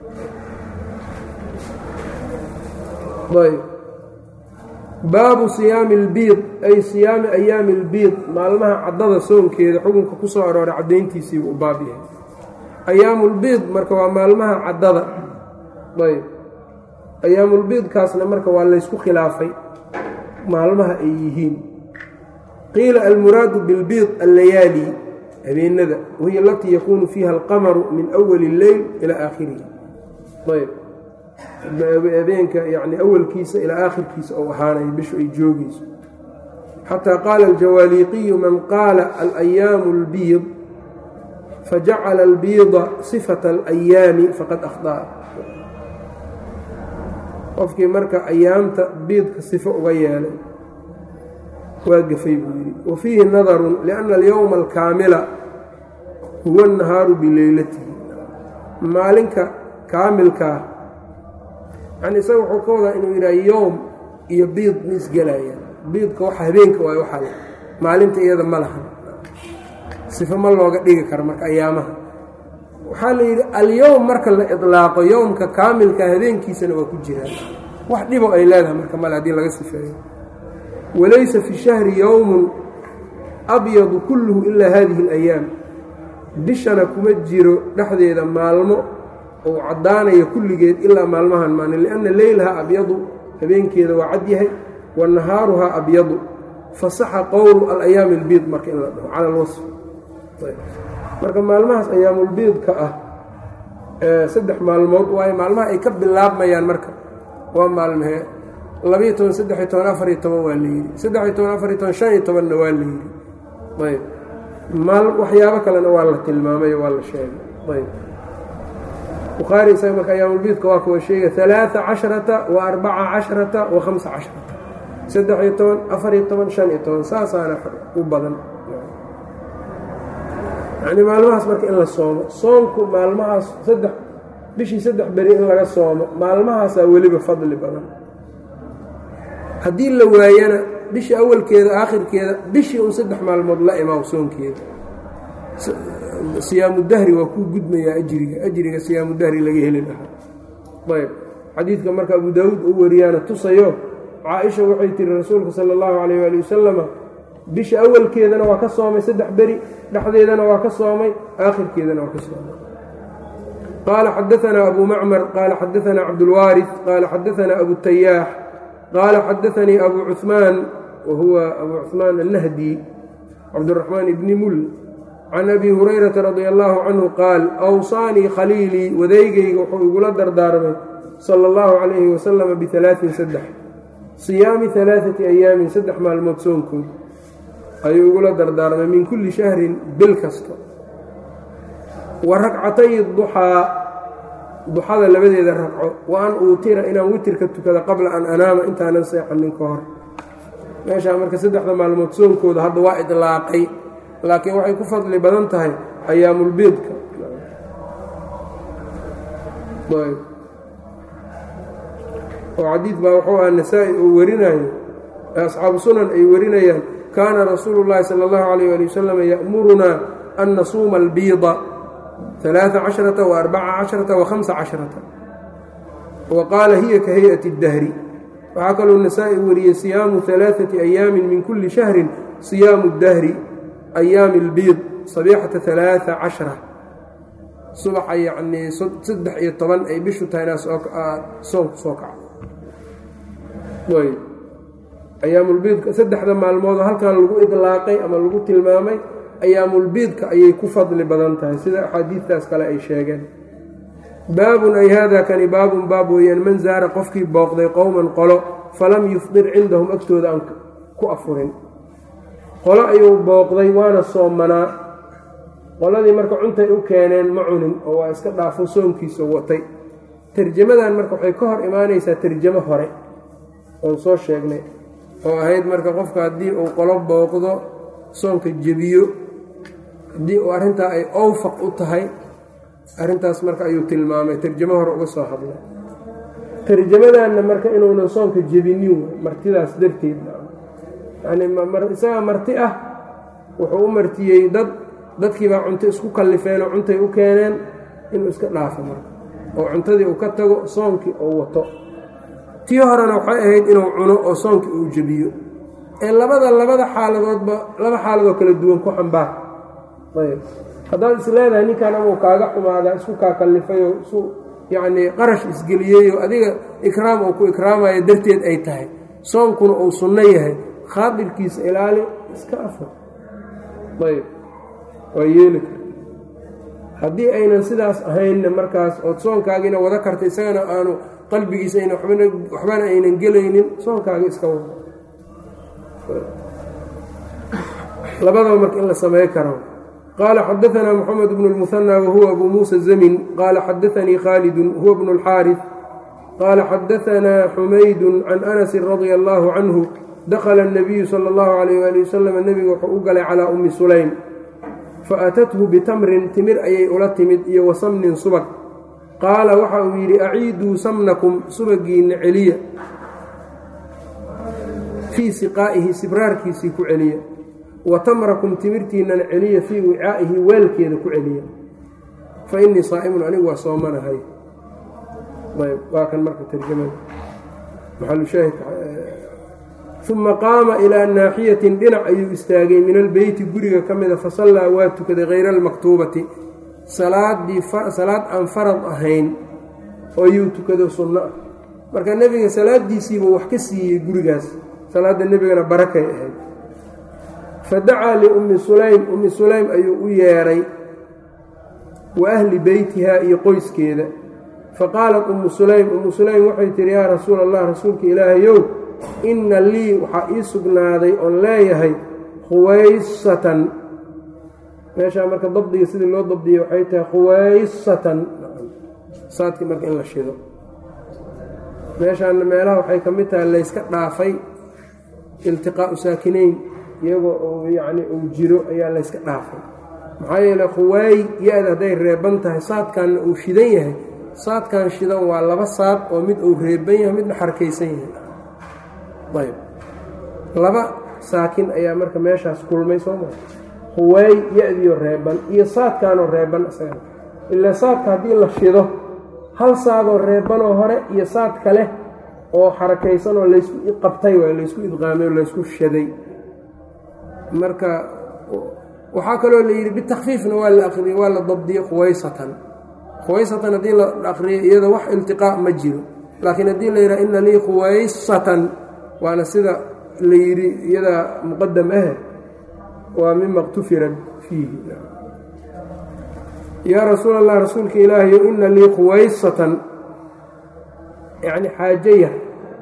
ayb baabu siyaami albiid ay siyaami ayaami albiid maalmaha caddada soonkeeda xukunka ku soo arooray caddayntiisiibuu u baab yahay ayaamulbiid marka waa maalmaha caddada ayb ayaamulbiidkaasna marka waa laysku khilaafay maalmaha ay yihiin qiila almuraadu bilbiid allayaali habeenada wahiya alatii yakuunu fiiha alqamaru min awali اlleyl ilaa aakhirihi ayb habeenka yani awalkiisa ilaa aakhirkiisa ou ahaanayo bishu ay joogayso xataa qaala aljawaaliiqiyu man qaala alayaamu اlbiid fajacala albiida sifata alayaami faqad akhطa'a qofkii marka ayaamta biidka sifo uga yeelay waa gafay buu yidhi wa fiihi nadarun lianna alyowma alkaamila huwa annahaaru bileylatihi maalinka kaamilkaa yani isaga wuxuu ka wadaa inuu yidhaha yowm iyo biid ma isgelayaan biidka waxa habeenka waay waxaa maalinta iyada ma lahan sifo ma looga dhigi karo marka ayaamaha waxaa la yidhi alyowm marka la idlaaqo yowmka kaamilka habeenkiisana waa ku jiraan wax dhibo ay leedahay marka male haddii laga sifeeyo walaysa fi shahri yowmun abyadu kulluhu ilaa hadihi اlayaam bishana kuma jiro dhexdeeda maalmo ou caddaanaya kulligeed ilaa maalmahan maalin lianna leylaha abyadu habeenkeeda waa cad yahay wa nahaaruhaa abyadu fasaxa qowlu alayaami albiid marka in la dhaho cala alwasf marka maalmahaas ayaamulbiidka ah saddex maalmood waayo maalmaha ay ka bilaabmayaan marka waa maalmahee labayo toban saddexiyo toban afariyo toban waa la yidhi saddexiyo toban afariyo toban shan iyo tobanna waa la yidhi ayb maal waxyaabo kalena waa la tilmaamay waa la sheegay ayb bukhaari isaga marka ayaamulbiidka waa kuwa sheega alaaa casharata wa arbaca casharata wa hamsa casharata saddex-iyo toban afariyo toban shan iyo toban saasaana u badan yacni maalmahaas marka in la soomo soonku maalmahaas saddex bishii saddex beri in laga soomo maalmahaasaa weliba fadli badan haddii la waayana bishii awalkeeda aakhirkeeda bishii un saddex maalmood la imaaw soonkeeda siyaamu dahri waa kuu gudmayaa ajriga ajriga siyaamu dahri laga heli lahaa ayb xadiidka marka abu daawuud uu wariyaana tusayo caa-isha waxay tihi rasuulka sala allahu calayh waali wasalama bisha awalkeedana waa ka soomay saddex beri dhexdeedana waa ka soomay aakhirkeedana waa ka soomay qaala xadaanaa abu macmar qaala xadaanaa cabdulwaariث qaala xadaanaa abu tayaax qaala xadaanii abu cuثmaan wa huwa abu cuثmaan annahdi cabduraxmaan ibni mul can abi hurayrata radi allahu canhu qaal awsaanii khaliilii wadaygayga wuxuu igula dardaarmay sala allahu calayhi wasalama bialaain saddex siyaami alaaati ayaamin saddex maalmood soonkood ayuu igula dardaarmay min kulli shahrin bil kasta wa ragcatay duxaa duxada labadeeda ragco wa an uutira inaan witirka tukada qabla an anaama intaanan seexanin ka hor meeshaa marka saddexda maalmood soonkooda hadda waa idlaaqay laakiin waxay ku fadli badan tahay ayaamulbeedka oo xadiid baa wuxuu aha nasaa-i uu warinayo asxaabu sunan ay warinayaan kaana rasuulu llaahi sala allahu calayh ali wasalam ya'murunaa an nasuuma albiida alaaa casharata wa arbaca casharata wa hamsa casharata wa qaala hiya ka hay-ati اdahri waxaa kaloo nasaa-i wariyey siyaamu alaaثati ayaamin min kulli shahrin siyaamu اdahri ayaami اlbiid sabiixata alaaثa cashra subaxa yacnii saddex iyo toban ay bishu tahay inaad soonku soo kacdo ayaamulbiidka saddexda maalmoodoo halkan lagu idlaaqay ama lagu tilmaamay ayaamulbiidka ayay ku fadli badan tahay sida axaadiidtaas kale ay sheegeen baabun ay haadaa kani baabun baab weeyaan man zaara qofkii booqday qowman qolo falam yufdir cindahum agtooda aan ku afurin qolo ayuu booqday waana soomanaa qoladii marka cuntay u keeneen ma cunin oo waa iska dhaafo soonkiisa watay tarjamadan marka waxay ka hor imaanaysaa tarjamo hore oon soo sheegnay oo ahayd marka qofka haddii uu qolo booqdo soonka jebiyo haddii uu arrintaa ay owfaq u tahay arrintaas marka ayuu tilmaamay tarjamo hore uga soo hadlay tarjamadanna marka inuunan soonka jebinin martidaas darteed yani isagaa marti ah wuxuu u martiyey dad dadkiibaa cunto isku kallifeenoo cuntay u keeneen inuu iska dhaafo marka oo cuntadii uu ka tago soonkii uu wato tii horena waxay ahayd inuu cuno oo soonkii uu jebiyo ee labada labada xaaladoodba laba xaaladoo kala duwan ku xambaar ayb haddaad is leedahay ninkan amuu kaaga xumaadaa isku kaa kallifayoo isu yacnii qarash isgeliyeyoo adiga ikraam uu ku ikraamayo darteed ay tahay soonkuna uu sunno yahay khaadirkiisa ilaali iska afar ayb waa yeeli karta haddii aynan sidaas ahaynna markaas ood soonkaagiina wada karta isagana aanu qalbigiisa ayna waxbana aynan gelaynin soonkaaga iska wada labadaba marka in la samey karo qaala xadaanaa moxamed bnu اlmuhanى wahuwa abu muusa zamin qaala xadaanii khaalidun huwa bnu اlxaariث qaala xadaanaa xumaydu can anasi radia allahu canhu dakla الnabiyu salى اllahu alayh ali wasalam nebiga wuxuu u galay calaa ummi sulaym faatathu bitamrin timir ayay ula timid iyo wa samnin subag qaala waxa uu yidhi aciiduu samnakum subagiinna celiya fii siqaa'ihi sibraarkiisii ku celiya wa tamrakum timirtiinnana celiya fii wicaa'ihi weelkeeda ku celiya fa innii saa'imun anigu waa soomanahay ayb waa kan marka tarjamada maxalushaahidka uma qaama ilaa naaxiyatin dhinac ayuu istaagay min albeyti guriga ka mida fasallaa waa tukaday hayra almaktuubati salaadii salaad aan farad ahayn oo yuu tukado sunno ah marka nebiga salaadiisiibuu wax ka siiyey gurigaas salaadda nebigana barakay ahayd fa dacaa liummi sulaym ummi sulaym ayuu u yeedhay wa ahli beytihaa iyo qoyskeeda fa qaalat ummu sulaym ummu sulaym waxay tihi yaa rasuula allah rasuulka ilaahayow inna lii waxaa ii sugnaaday oon leeyahay khuwaysatan meeshaa marka dabdiga sidii loo dabdiyey waxay tahay khuwaysatan saadkii marka in la shido meeshaana meelaha waxay ka mid tahay layska dhaafay iltiqaa'u saakinayn iyagoo uu yacni uu jiro ayaa layska dhaafay maxaa yeele khuwaay ya-da hadday reeban tahay saadkanna uu shidan yahay saadkan shidan waa laba saad oo mid uu reeban yahay midna xarkaysan yahay ayb laba saakin ayaa marka meeshaas kulmay soo maa huwaay ya-diyo reeban iyo saadkaanoo reeban isaga ilaa saadka haddii la shido hal saadoo reebanoo hore iyo saad kale oo xarakaysan oo laysku qabtay waay laysku idqaamay oo laysku shaday marka waxaa kaloo la yidhi bitakfiifna waa la aqriyey waa la dabdiyey khuwaysatan khuwaysatan haddii la aqriyo iyada wax iltiqaa ma jiro laakiin haddii la yidhaha ina lii khuwaysatan waana sida la yidhi iyadaa muqadam ah waa mima اqtufira fiihi yaa rasuul allah rasuulka ilaahayo ina lii khuwaysatan yacni xaajo yar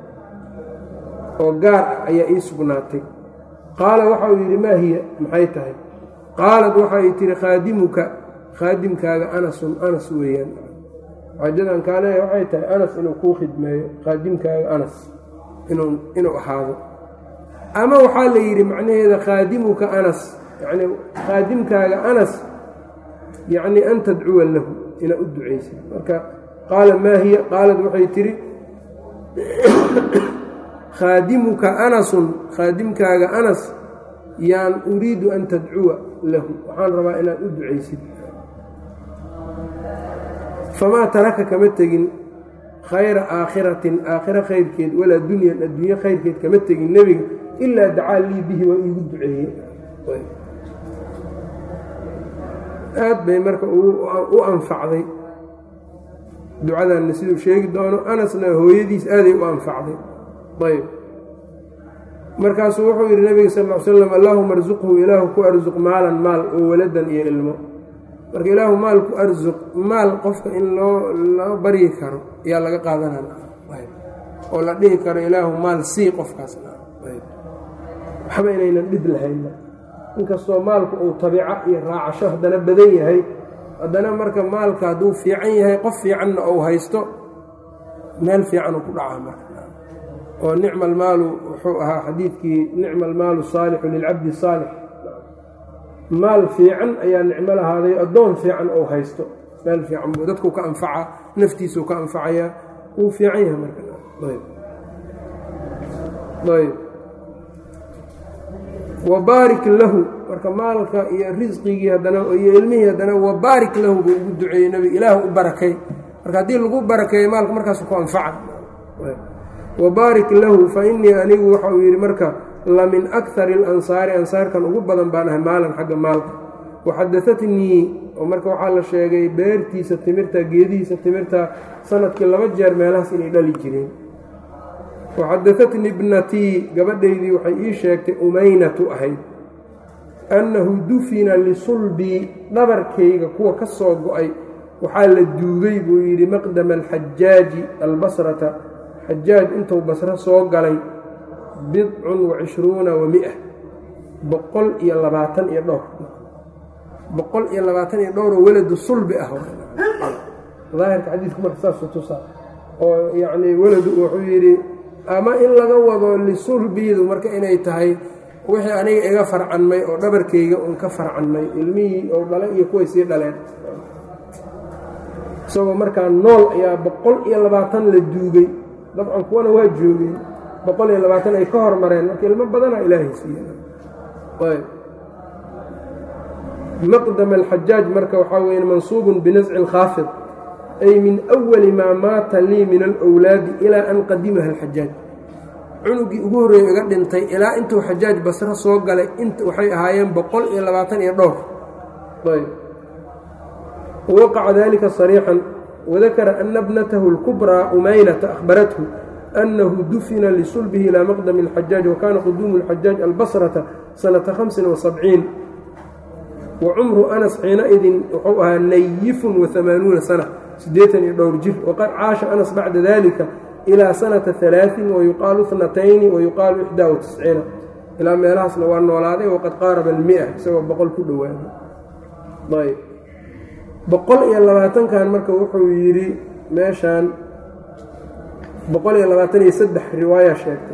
oo gaar ah ayaa ii sugnaatay qaala waxa uu yidhi maa hiya maxay tahay qaalad waxay tihi khaadimuka khaadimkaaga anasun anas weeyaan xaajadan kaa leeya waxay tahay anas inuu kuu khidmeeyo khaadimkaaga anas inuu inuu ahaado ama waxaa la yidhi macnaheeda khaadimuka anas yacni khaadimkaaga anas yacni an tadcuwa lahu inaad u ducaysa marka qaala maa hiya qaalad waxay tihi khaadimuka anasun khaadimkaaga anas yaan uriidu an tadcuwa lahu waxaan rabaa inaad u ducaysid famaa taraka kama tegin khayra aakhiratin aakhiro khayrkeed walaa dunyan adduunye khayrkeed kama tegin nebiga ilaa dacaa lii bihi waa iigu duceeye aad bay marka u anfacday ducadanna siduu sheegi doono anasna hooyadiis aaday u anfacday ayb markaasuu wuxuu yidhi nabiga sal l slam allaahuma arsuqhu ilaahu ku arsuq maalan maal oo waladan iyo ilmo marka ilaahu maal ku arsuq maal qofka in loo loo baryi karo ayaa laga qaadanaa oo la dhihi karo ilaahu maal sii qofkaas waxba inaynan dhib lahayn inkastoo maalku uu tabiico iyo raacasho haddana badan yahay haddana marka maalka hadduu fiican yahay qof fiicanna ou haysto meel fiican uu ku dhacaa marka oo nicma almaalu wuxuu ahaa xadiidkii nicma almaalu saalixu lilcabdi saalix maal fiican ayaa nicmo lahaaday addoon fiican ou haysto meel fiican buu dadkuu ka anfacaa naftiisuu ka anfacayaa wuu fiican yahay markaayb wabaarik lahu marka maalka iyo risqigii haddana iyo ilmihii haddana wabaarik lahu buu ugu duceeyey nebiga ilaahu u barakay marka haddii lagu barakeeyo maalka markaasu ku anfaca wabaarik lahu fa innii anigu waxa uu yidhi marka la min akari alansaari ansaarkan ugu badan baan ahay maalan xagga maalka waxadaatnii oo marka waxaa la sheegay beertiisa timirta geedihiisa timirta sanadkii laba jeer meelahaas inay dhali jireen waxadaatnii ibnatii gabadhaydii waxay ii sheegtay umaynatu ahayd annahu dufina lisulbii dhabarkayga kuwa ka soo go-ay waxaa la duugay buu yidhi maqdama alxajaaji albasrata xajaaj intuu basro soo galay bidcun wa cishruuna wa mia boqol iyo labaatan iyo dhowr boqol iyo labaatan iyo dhowroo weladu sulbi ah daahirka xadiidku marka saasuu tusaa oo yacnii weladu wuxuu yidhi ama in laga wado lisulbiidu marka inay tahay wixii aniga iga farcanmay oo dhabarkayga uun ka farcanmay ilmihii oo dhale iyo kuway sii dhaleen isagoo markaa nool ayaa boqol iyo labaatan la duugay dabcan kuwana waa joogay boqol iyo labaatan ay ka hormareen marka ilmo badanaa ilaahay siiye maqdam alxajaaj marka waxaa weya mansuubun binasci lkhaafid ay min awali maa maata lii min alwlaadi ilaa an qadimaha alxajaaj cunugii ugu horreeya iga dhintay ilaa intuu xajaaj basro soo galay waxay ahaayeen boqol iyo labaatan iyo dhowr waqaca dalika sariixan wadakara ana bnatahu اlkubraa umaynata ahbarathu أنhu dufina lisulbihi ilى maqdm الxajaaج wakana quduumu الxajaaج albasrata sanata hamsin وasabciin wacumru anas xiinaidin wuxuu ahaa nayifun وaamaanuuna sana siddeetan iyo dhowr jir waqad caasha anas bacda dalika ilaa sanata alaain wayuqaalu اtnatayni wayuqaalu ixdaa وatisciina ilaa meelahaasna waa noolaaday waqad qaaraba almia isagoo boqol ku dhowaaday ayb boqol iyo labaatankan marka wuxuu yidhi meeshaan boqol iyo labaatan iyo saddex riwaaya sheegtay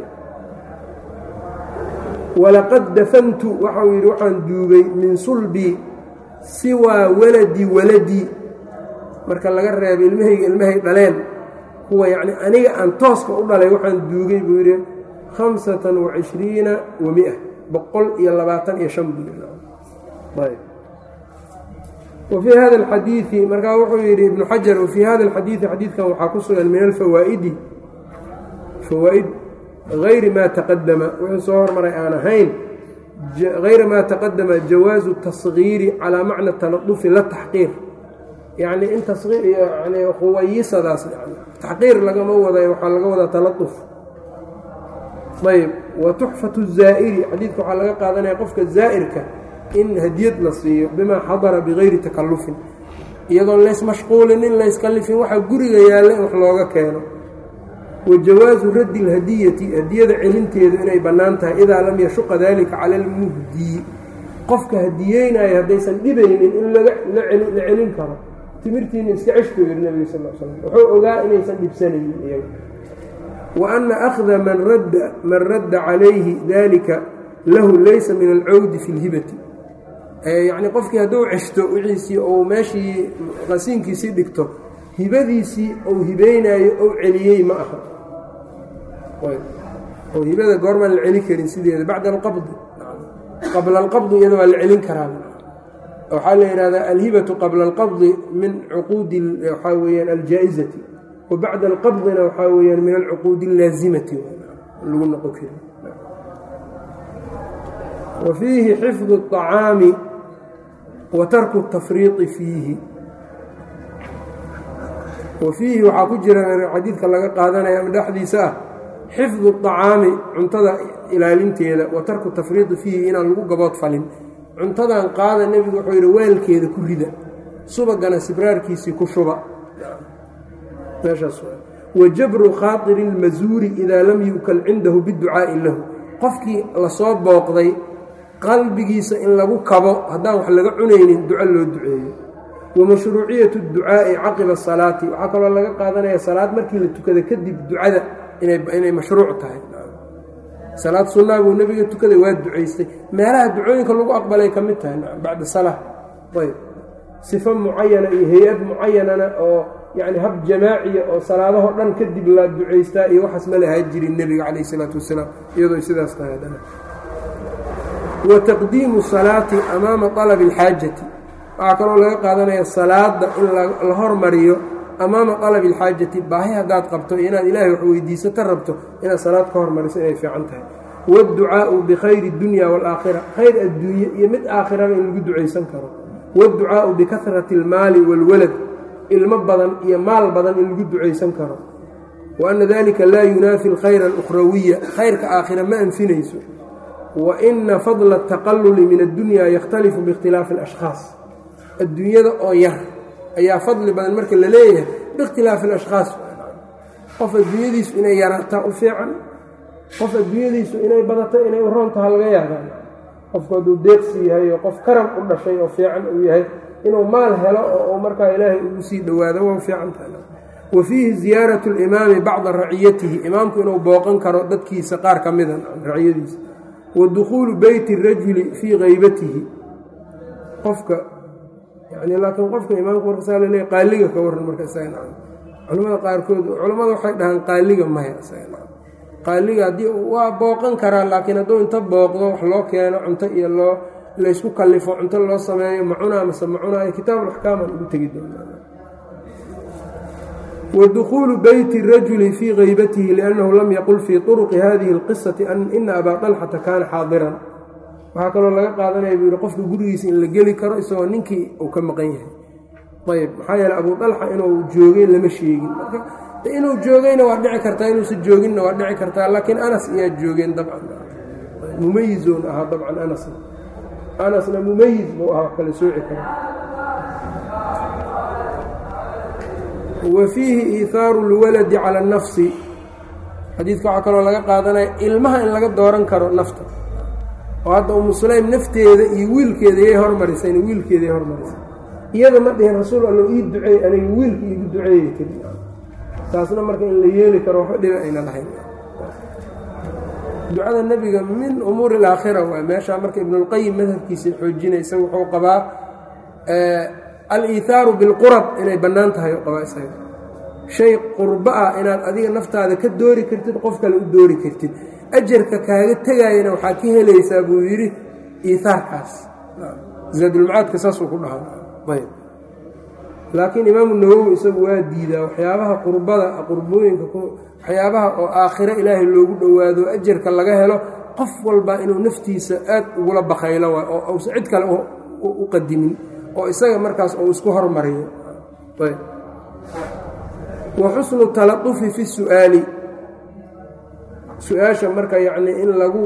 walaqad dafantu waxau yidhi waxaan duugay min sulbii siwaa waladi waladii marka laga reebay ilmahayga ilmahay dhaleen kuwa yacni aniga aan tooska u dhalay waxaan duugay buu yidhi khamsatan wa cishriina wa mia boqol iyo labaatan iyo shan buu yidhi wfii hada alxadiidi markaa wuxuu yidhi ibnu xajar wafii hada alxadiidi xadiidkan waxaa ku sugan min alfawaa'idi fawaa'id hayri maa taqadama wuxuu soo hormaray aan ahayn hayra maa taqadama jawaazu tasgiiri calaa macna taladufi la taxqiir yacni in tasqiir yani quwayisadaas taxqiir lagama waday waxaa laga wadaa taladuf ayb wa tuxfatu zaa'iri xadiidka waxaa laga qaadanaya qofka zaa'irka in hadiyad la siiyo bimaa xadara bigayri takallufin iyadoon laysmashquulin in layskalifin waxaa guriga yaalla in wax looga keeno wa jawaasu raddi اlhadiyati hadiyada celinteedu inay bannaan tahay idaa lam yashuqa dalika cala almuhdiyi qofka hadiyeynaayo haddaysan dhibaynin in la celin karo timirtiina iska ceshku yidhi nebiga sal slam wuxuu ogaa inaysan dhibsanaynin iyaga wa anna akhda man radda man radda calayhi dalika lahu laysa min alcawdi fi اlhibati yacni qofkii hadduu ceshto wixiisii ou meeshii qasiinkiisii dhigto hibadiisii ou hibeynaayo ou celiyey ma aha oo hibada goormaan la celin karin sideeda bacda alqabdi qabla alqabdi iyada waa la celin karaa waxaa la yidhahdaa alhibatu qabla alqabdi min cuquudi waxaa weyaan aljaa'izati wa bacda alqabdina waxaa weyaan min alcuquudi allaazimati lagu noqon kari wa fiihi xifdu الطacaami wa tarku الtafriiطi fiihi wa fiihi waxaa ku jira xadiidka laga qaadanaya ama dhexdiisa ah xifdu الطacaami cuntada ilaalinteeda wa tarku tafriiطi fiihi inaan lagu gabood falin cuntadan qaada nebigu wuxuu yidhi weelkeeda ku rida subagana sibraarkiisii ku shuba meeshaas wa jabru khaaطiri اlmasuuri idaa lam yu'kal cindahu biducaa'i lahu qofkii lasoo booqday qalbigiisa in lagu kabo haddaan wax laga cunaynin duco loo duceeyo wa mashruuciyatu اducaa'i caqiba asalaati waxaa kaloo laga qaadanaya salaad markii la tukada kadib ducada inay mashruuc tahay salaad sunnaa buu nebiga tukaday waa ducaystay meelaha ducooyinka lagu aqbalay ka mid tahay bacda salaa ayb sifo mucayana iyo hay-ad mucayanana oo yacni hab jamaaciya oo salaadahoo dhan kadib la ducaystaa iyo waxaas ma lahaa jirin nebiga calayh isalaatu wasalaam iyadoo sidaas tahay haddana wa taqdiimu salaati amaama alabi alxaajati waxaa kaloo laga qaadanaya salaada in la hormariyo amaama alabi alxaajati baahi haddaad qabto iyo inaad ilaahay wax weydiisato rabto inaad salaad ka hormariso inay fiican tahay waadducaa'u bikhayri اdunya waalaakhira khayr adduunye iyo mid aakhiraba in lagu ducaysan karo waadducaa'u bikahrati اlmaali wاlwalad ilmo badan iyo maal badan in lagu ducaysan karo wa anna dalika laa yunaafi alkhayra alukhrawiya khayrka aakhira ma anfinayso wa ina fadla ataqalluli min addunya yakhtalifu biikhtilaafi alashkhaas adduunyada oo yar ayaa fadli badan marka la leeyahay biikhtilaafi alashkhaas qof adduunyadiisu inay yaraataa u fiican qof adduunyadiisu inay badato inay u roontaha laga yaabaan qofku hadduu deeqsi yahay oo qof karam u dhashay oo fiican uu yahay inuu maal helo oo markaa ilaahay ugu sii dhowaado waa fiican tahay wa fiihi ziyaaratu limaami bacda raciyatihi imaamku inuu booqan karo dadkiisa qaar ka mida raciyadiisa wa dukhuulu beyti rajuli fii haybatihi qofka yani laakiin qofka imaamka markasaa laleeya qaaliga ka waran marka isaga culamada qaarkood culammada waxay dhahaan qaaliga maya isaga qaaliga haddii waa booqan karaa laakiin hadduu inta booqdo wax loo keeno cunto iyo loo laysku kallifo cunto loo sameeyo macunaa mase macunaayo kitaabuaxkaaman ugu tegi doonaa wa dukhuulu beyti rajuli fii haybatihi liannahu lam yaqul fii turuqi hadihi اlqisati ina abaa طalxata kaana xaadiran waxaa kaloo laga qaadanaya buu yihi qofka gurigiisa in la geli karo isagoo ninkii uu ka maqan yahay ayb maxaa yeele abuu dalxa inuu joogay lama sheegin marka inuu joogayna waa dhici kartaa inuusan jooginna waa dhici kartaa laakiin anas ayaa joogeen dabcan mumayizoon ahaa dabcan anasna anasna mumayiz buu ahaa wax kala sooci kara wa fiihi iihaaru اlwaladi cala اnafsi xadiidka waxaa kaloo laga qaadanaya ilmaha in laga dooran karo nafta oo hadda umu sulaym nafteeda iyo wiilkeeda yay hormarisay wiilkeeda yay hormarisay iyada ma dhihin rasuul allo ii duceey aniga wiilka iigu duceeyey keli taasna marka in la yeeli karo waxba dhiba ayna lahayn ducada nebiga min umuuri alaakhira waa meeshaa marka ibnulqayim madhabkiisa xoojinaysa wuxuu qabaa al-iithaaru bilqurab inay bannaan tahay u qabaa isaga shay qurbo ah inaad adiga naftaada ka doori kartid qof kale u doori kartid ajarka kaaga tegaayana waxaa ka helaysaa buu yidhi iihaarkaas zaadulmacaadka saasuu ku dhahaa laakiin imaamu nawowi isagu waa diidaa waxyaabaha qurbada qurbooyinka waxyaabaha oo aakhiro ilaahay loogu dhowaado ajarka laga helo qof walba inuu naftiisa aad ugula bakaylo waay oo uusan cid kale u qadimin oo isaga markaas uu isku hormariyo wa xusnu taladufi fi su'aali su-aasha marka yacnii in lagu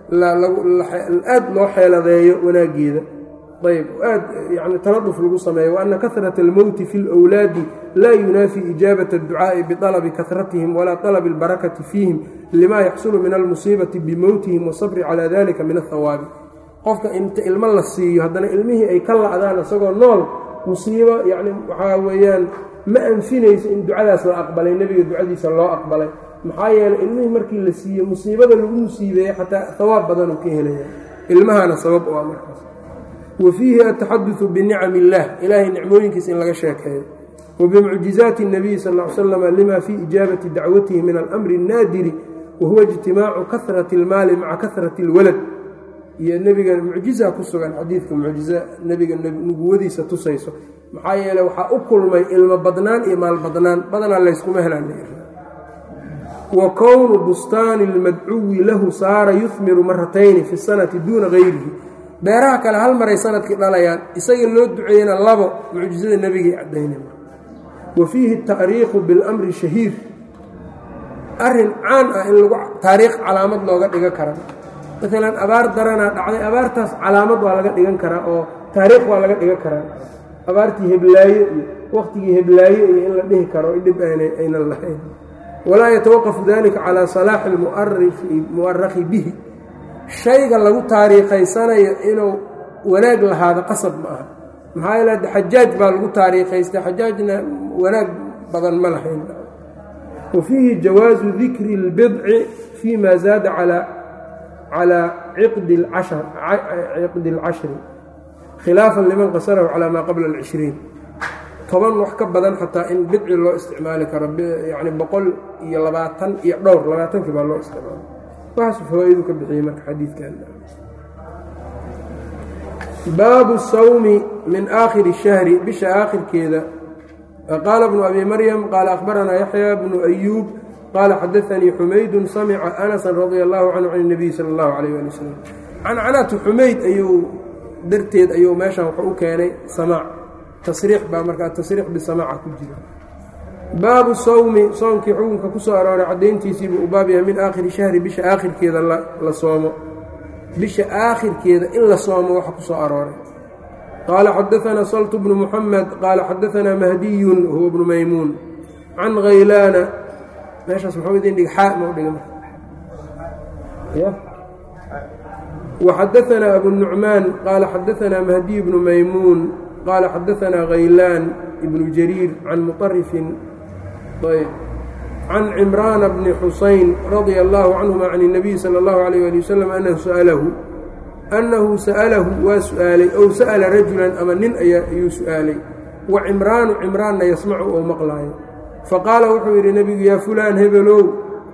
aad loo xeeladeeyo wanaaggeeda ayb aad yani taladuf lagu sameeyo waana kahrata almowti fi اlwlaadi laa yunaafi ijaabat اdducaaءi biطalabi kahratihim walaa طalabi اlbarakati fiihim lima yaxsulu min almusiibati bimowtihim wasabri calaa dalika min athawaabi qofka inta ilmo la siiyo haddana ilmihii ay ka la'daan isagoo nool musiibo yani waxaa weeyaan ma anfinayso in ducadaas la aqbalay nebiga ducadiisa loo aqbalay maxaa yeeley ilmihii markii la siiyo musiibada lagu musiibeeye xataa hawaab badanuu ka helaya ilmahana sabab u ah markaas wa fiihi ataxaduثu binicam اllah ilaahay nicmooyinkiisa in laga sheekeeyo wa bimucjizaati الnabiyi sal ا ly slama lima fii ijaabati dacwatihi min alamri الnaadiri wa huwa ijtimaacu kahrati اlmaali maca kahrati اlwalad iyo nebiga mucjiza ku sugan xadiidka mucjiza nebiga nubuwadiisa tusayso maxaa yeeley waxaa u kulmay ilmo badnaan iyo maal badnaan badanaa layskuma helaan wa kownu bustaani اlmadcuwi lahu saara yuhmiru maratayni fi sanati duuna gayrihi beeraha kale hal maray sanadkii dhalayaan isaga loo duceeyena labo mucjizada nebigay caddaynay wa fiihi taariikhu biاlamri shahiir arrin caan ah in lagu taariikh calaamad looga dhigan kara maalan abaar daranaa dhacday abaartaas calaamad waa laga dhigan karaa oo taariikh waa laga dhigan karaa abaartii heblaaye iyo wakhtigii heblaaye iyo in la dhihi karo dhib aynan lahayn walaa yatawaqafu dalika calaa salaaxi mu'araki bihi shayga lagu taariikhaysanayo inuu wanaag lahaado qasab ma aha maxaa yeele xajaaj baa lagu taariikhaystay xajaajna wanaag badan ma lahayn wa fiihi jawaazu dikri اlbidci fii ma zaada calaa ciqdi اlcashri khilaafan liman qasarahu calaa maa qabla اlcishriin toban wax ka badan xataa in bidci loo isticmaali karo yani boqol iyo labaatan iyo dhowr labaatankii baa loo isticmaala waxaasu fawaa-idu ka bixiyey marka xadiidkan baabu sawmi min aakhiri الshahri bisha aakhirkeeda qaala bnu abi maryam qaala akhbaranaa yaxya bnu ayuub qaala xadaanii xumaydu samica anasan radia allahu canhu can اnabiy sala اllahu alayh ali wasalam cancanatu xumayd ayuu darteed ayuu meeshan wuxuu u keenay samaac tasriix baa markaa tasriix bisamaaca ku jira baabu sawmi soomkii xukunka ku soo arooray caddayntiisiibuu u baab yahay min aakhiri shahri bisha aakhirkeeda la soomo bisha aakhirkeeda in la soomo waxa ku soo arooray qaala xadaanaa saltu bnu muxamed qaala xadaanaa mahdiyun huwa bnu maymuun can haylaana meeshaas muxuu idin dhig xaa ma u dhiga waxadaanaa abu nucmaan qaala xadaanaa mahdiy bnu maymuun qaala xadaanaa haylaan ibnu jariir can muطarifin can cimraana bni xusayn radia allaahu canhuma can الnabiy salى اllahu alayh ali wasalam anahu sa'alahu annahu sa'alahu waa su'aalay ow sa'ala rajulan ama nin ayuu su'aalay wa cimraanu cimraanna yasmacu oo maqlaayo faqaala wuxuu yidhi nebigu yaa fulaan hebelow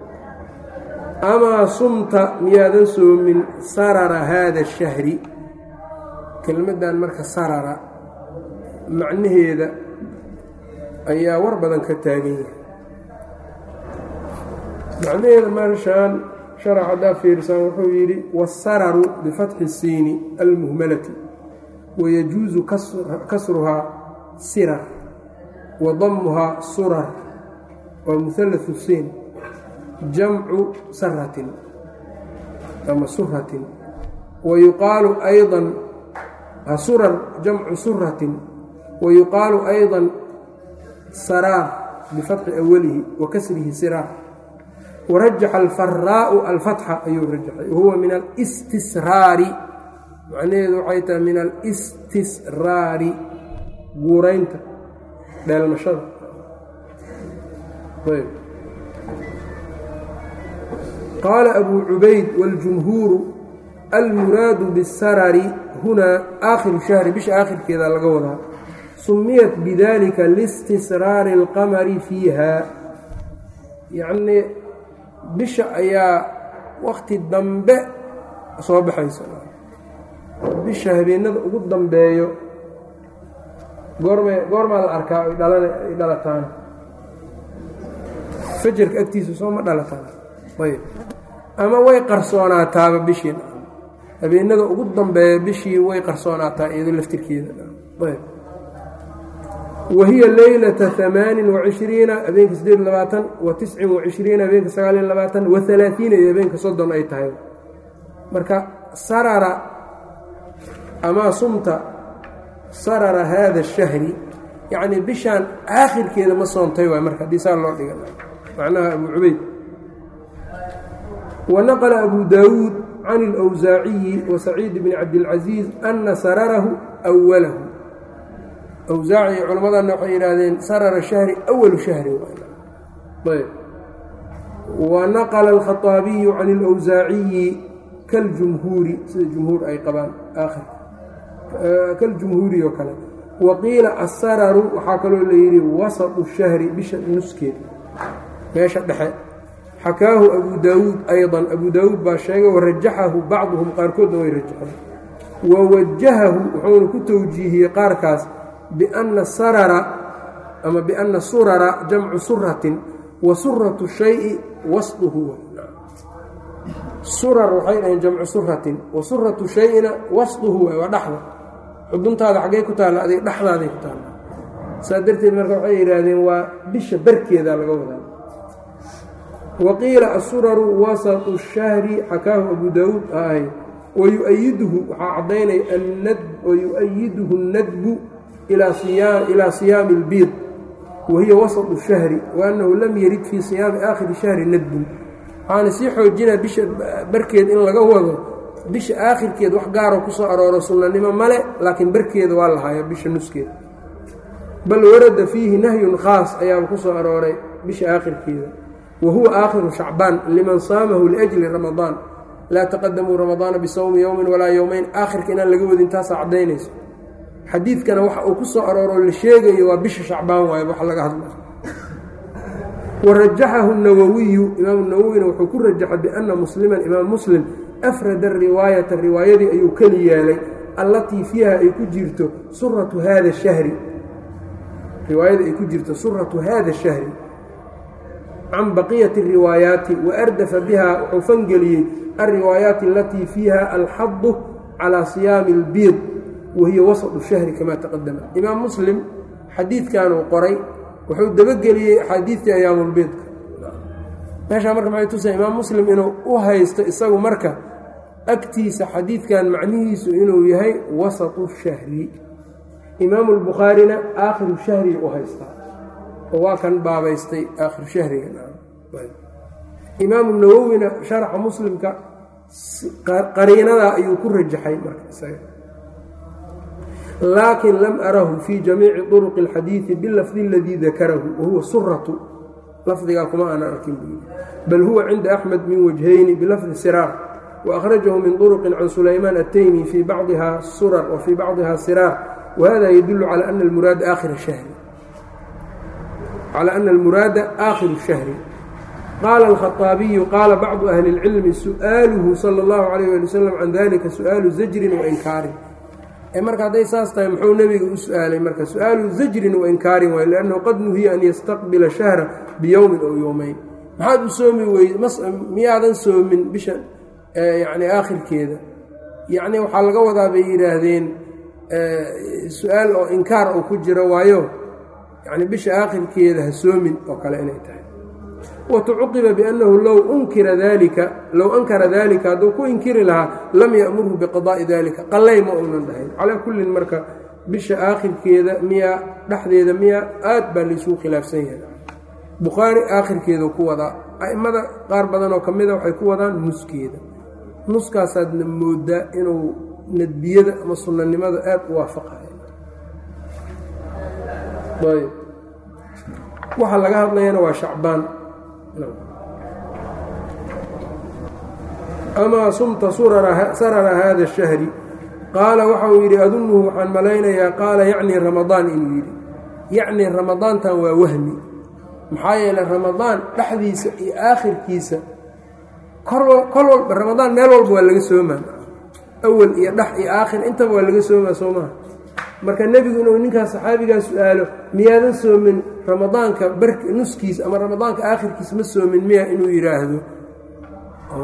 amaa sumta miyaadan soomin sarara haada الshahri kelmaddan marka sarara macnaheeda ayaa war badan ka taagan yahay macnaheeda marshaan sharax haddaa fiirsan wuxuu yidhi waasararu bifatxi الsiini almuhmalati wayajuusu kasruhaa sirar wa damuhaa surar waa muhallaثu siin jamcu saratin ama suratin wayuqaalu ayضa surar jamcu suratin wayuqaalu ayضa saraar bifatxi awalihi wa kasrihi siraar warajaxa alfaraau alfatxa ayuu rajaxay wahuwa min alistisraari macnaheedu waxay tahay min alistisraari guuraynta dheelmashada qaala abu cubayd waاljumhuuru almuraadu biاsarari hunaa aakhiru shahri bisha aakhirkeeda laga wadaa sumiyat bidalika liistisraari اlqamari fiiha yacnii bisha ayaa wakti dambe soo baxaysa bisha habeenada ugu dambeeyo goorme goormaa la arkaa ay dhalan ay dhalataan fajarka agtiisa soo ma dhalataan ayb ama way qarsoonaataaba bishii habeenada ugu dambeeya bishii way qarsoonaataa iyado laftirkeeda ayb wa hiya leylata amaanin wacishriina habeenka sideed labaatan wa tiscin wacishriina habeenka sagaaliyo labaatan wa alaaiina iyo habeenka soddon ay tahay marka sarara amaa sumta sarara haada ashahri yacnii bishaan aakhirkeeda ma soontay waay marka haddii saa loo dhiga macnaha abu cubayd wa naqla abu daawuud can اlأwsaaciyi wa saciid bni cabdilcaziiz ana sararahu أwalahu awsaaci culammadana waxay yidhaahdeen sarara shahri awalu shahri ayb wa naqla alkhaطaabiyu can اlأwsaaciyi kaljumhuuri sida jumhuur ay qabaan aakhir kaljumhuuri oo kale wa qiila asararu waxaa kaloo la yidhi wasatu shahri bisha nuskeed meesha dhexe xakaahu abu daawuud ayضa abu daawuud baa sheegay warajaxahu bacduhum qaarkoodna way rajaxeen wa wajahahu wuxuuna ku towjiihiyey qaarkaas biana sarara ama biana surara jamcu suratin wa suratu shayi wasduhu surar waxay dhaheen jamcu suratin wa suratu shayina wasduhu waay waa dhexda xuduntaada xaggey ku taalla adig dhexdaaday ku taalla saa darteed marka waxay yidhaahdeen waa bisha barkeeda laga wadaa wa qiila asuraru wasatu shahri xakaahu abu daawuud ahay wayuayiduhu waxaa caddaynaya wayu'ayiduhu nadbu ilaa siyaami اlbiid wa hiya wasatu shahri wa annahu lam yarid fii siyaami aakhiri shahri nadbun waxaana sii xoojinaa bisha barkeed in laga wado bisha aakhirkeed wax gaaroo ku soo arooro sunnanimo male laakiin barkeeda waa lahaayo bisha nuskeeda bal warada fiihi nahyun khaas ayaaba ku soo arooray bisha aakhirkeeda wa huwa aakhiru shacbaan liman saamahu liajli ramadaan laa taqadamuu ramadaana bisawmi yowmin walaa yowmeyn aakhirka inaan laga wadin taasaa caddaynayso xadiidkana waxa uu ku soo arooro la sheegayo waa bisha shacbaan waayo wax laga hadla warajaxahu nawowiyu imaamu nawowina wuxuu ku rajaxay biana musliman imaam muslim afrada riwaayata riwaayadii ayuu keli yeelay allatii fiiha ay ku jirto suratu haada shahri riwaayada ay ku jirto suratu haada shahri can baqiyati riwaayaati waardafa biha wuxuu fangeliyey alriwaayaati alatii fiiha alxadu calaa siyaami اlbiid wahiya wasatu shahri kama taqadama imaam muslim xadiidkanuu qoray wuxuu dabageliyey axaadiidtii ayaamulbiidka meeshaa marka maxay tusa imaam muslim inuu u haysto isagu marka agtiisa xadiidkan macnihiisu inuu yahay wasatu shahri imaamu lbukhaarina aakhiru shahriga u haystaa oo waa kan baabaystay aakhiru shahriga imaamu nawowina sharxa muslimka qariinadaa ayuu ku rajaxay marka isaga laakin lam arahu fii jamiici طuruqi اlxadiidi bilafdi اladii dakarahu wahuwa suratu lafdigaa kuma aana arkin buu bal huwa cinda axmed min wajhayni bilafdi siraar waأkhrajahu min طuruqin can sulaymaan ataymi fii bacdiha surar wa fii bacdiha siraar wahada yadulu calى ana almuraada aakhir shahri calى ana almuraada aakhiru shahri qaala alkhaطaabiyu qaala bacdu ahli اlcilmi su'aaluhu salى اllahu عalayh ali wasalam can dalika su'aalu zajrin wainkaarin ee marka hadday saas tahay muxuu nebiga u su-aalay marka su-aalu zajrin wa inkaarin waay liannahu qad nuhiya an yastaqbila shahra biyowmin ow yowmeyn maxaad u soomi weyde miyaadan soomin bisha yacni aakhirkeeda yacni waxaa laga wadaa bay yidhaahdeen su-aal oo inkaar oo ku jira waayo yacni bisha aakhirkeeda ha soomin oo kale inay tahay watucuqiba biannahu low unkira dalika low ankara dalika hadduu ku inkiri lahaa lam ya'murhu biqadaa'i dalika qallay ma uunan dhahayn calaa kullin marka bisha aakhirkeeda miyaa dhexdeeda miyaa aad baa laysuu khilaafsan yahay bukhaari aakhirkeedu ku wadaa a'immada qaar badan oo ka mida waxay ku wadaan nuskeeda nuskaasaadna moodaa inuu nadbiyada ama sunnanimada aad u waafaqayo ayb waxa laga hadlayana waa shacbaan amaa sumta sarara haada shahri qaala waxa uu yidhi adunuhu waxaan malaynayaa qaala yacnii ramadaan inuu yidhi yacnii ramadaantan waa wahmi maxaa yeeley ramadaan dhexdiisa iyo aakhirkiisa kol walba ramadaan meel walba waa laga soomaa awal iyo dhex iyo aakhir intaba waa laga soomaa soo maha marka nebigu inuu ninkaas saxaabigaa su-aalo miyaadan soomin ramadaanka bar nuskiisa ama ramadaanka aakhirkiisa ma soomin miya inuu yidhaahdo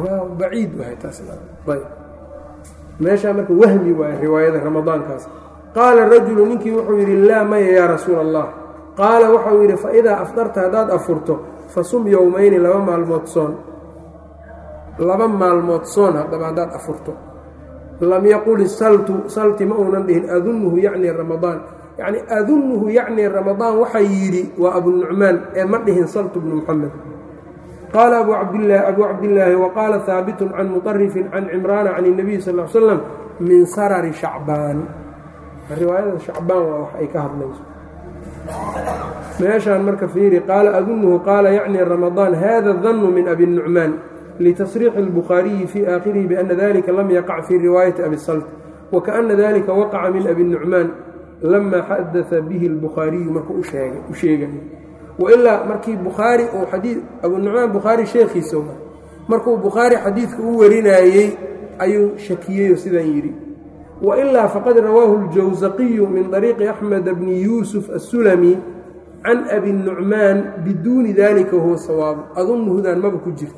baciid wahay taasayb meeshaa marka wahmi waay riwaayada ramadaankaas qaala rajulu ninkii wuxuu yidhi laa maya yaa rasuula allah qaala waxau yidhi fa idaa afdarta haddaad afurto fa sum yowmayni laba maalmood soon laba maalmood soon haddaba haddaad afurto lam yaqul isaltu salti ma uunan dhihin adunnuhu yacni ramadaan yacni adunnuhu yacni ramadaan waxaa yidhi waa abunucmaan ee ma dhihin saltu bnu muxamed qaala abu cabdilaahi abuu cabdillaahi wa qaala haabitun can muطarifin can cimraana can الnabiy sal l slam min sarari shacbaan riwaayada shacbaan waa wax ay ka hadlayso meeshaan marka fiiri qaala adunuhu qaala yacni ramadaan hada danu min abi nucmaan litasriixi اlbukhaariyi fii aakhirihi biana dalika lam yaqac fii riwaayati abi salt wakaana dalika waqaca min abi nucmaan lama xadaa bihi اlbukhaariyu marka u sheegay wailaa markii bukhaari uu xadii abunucmaan bukhaari sheekhiisa markuu bukhaari xadiidka u warinaayey ayuu shakiyeyo sidan yidhi wailaa faqad rawaahu اljawsaqiyu min طariiqi axmed bni yuusuf aلsulami can abi nucmaan biduuni dalika huwa sawaab adunuhudan maba ku jirta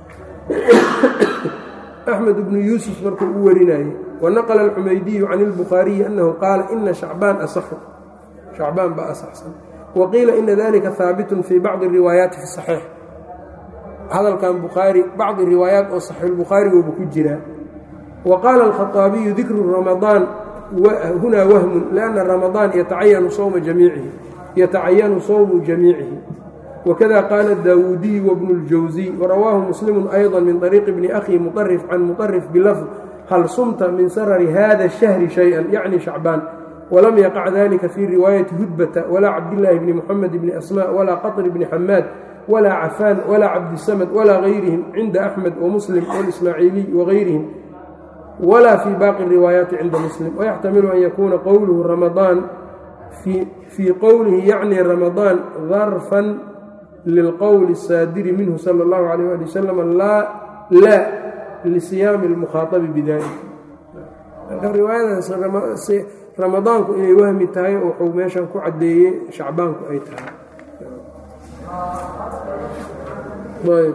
axmed bnu yuusuf markuu u warinayey wanaqla alxumaydiyu can اlbukhaariyi annahu qaala ina shacbaan asaxu shacbaan baa asaxsan waqiila ina dalika haabitun fii bacdi riwaayaati fi saxiix hadalkan bukhaari bacdi riwaayaat oo saxiixulbukhaarigooba ku jiraa wa qaala alkhaطaabiyu dikru ramadaan hunaa wahmun lianna ramadaan yatacayanu sowma jamiicihi yatacayanu sowmu jamiicihi wakada qaala daawuudiyu wabnu اljawsiy warawaahu muslimu ayضa min طariiqi bni akhi muطarif can muطarif bilafd hal sumta min sarari hada الshahri shayئa yacni shacbaan wlam yaqac dalika fii riwaayati hudbata walaa cabdillaahi bni muxamed bni asmaa walaa qaطri bni xamaad walaa cafaan walaa cabdisamad walaa gayrihim cinda axmed wamuslim walismaaciiliy wagayrihim walaa fii baaqi riwaayaati cinda muslim wayaxtamilu an yakuuna qowluhu ramadaan fii qowlihi yacni ramadaan darfan lilqowli الsaadiri minhu sala اllahu alayh ali wasalam laa lisiyaami اlmukhaaabi bidalik ramadaanku inay wahmi tahay oo wuxuu meeshan ku caddeeyey shacbaanku ay tahay ayb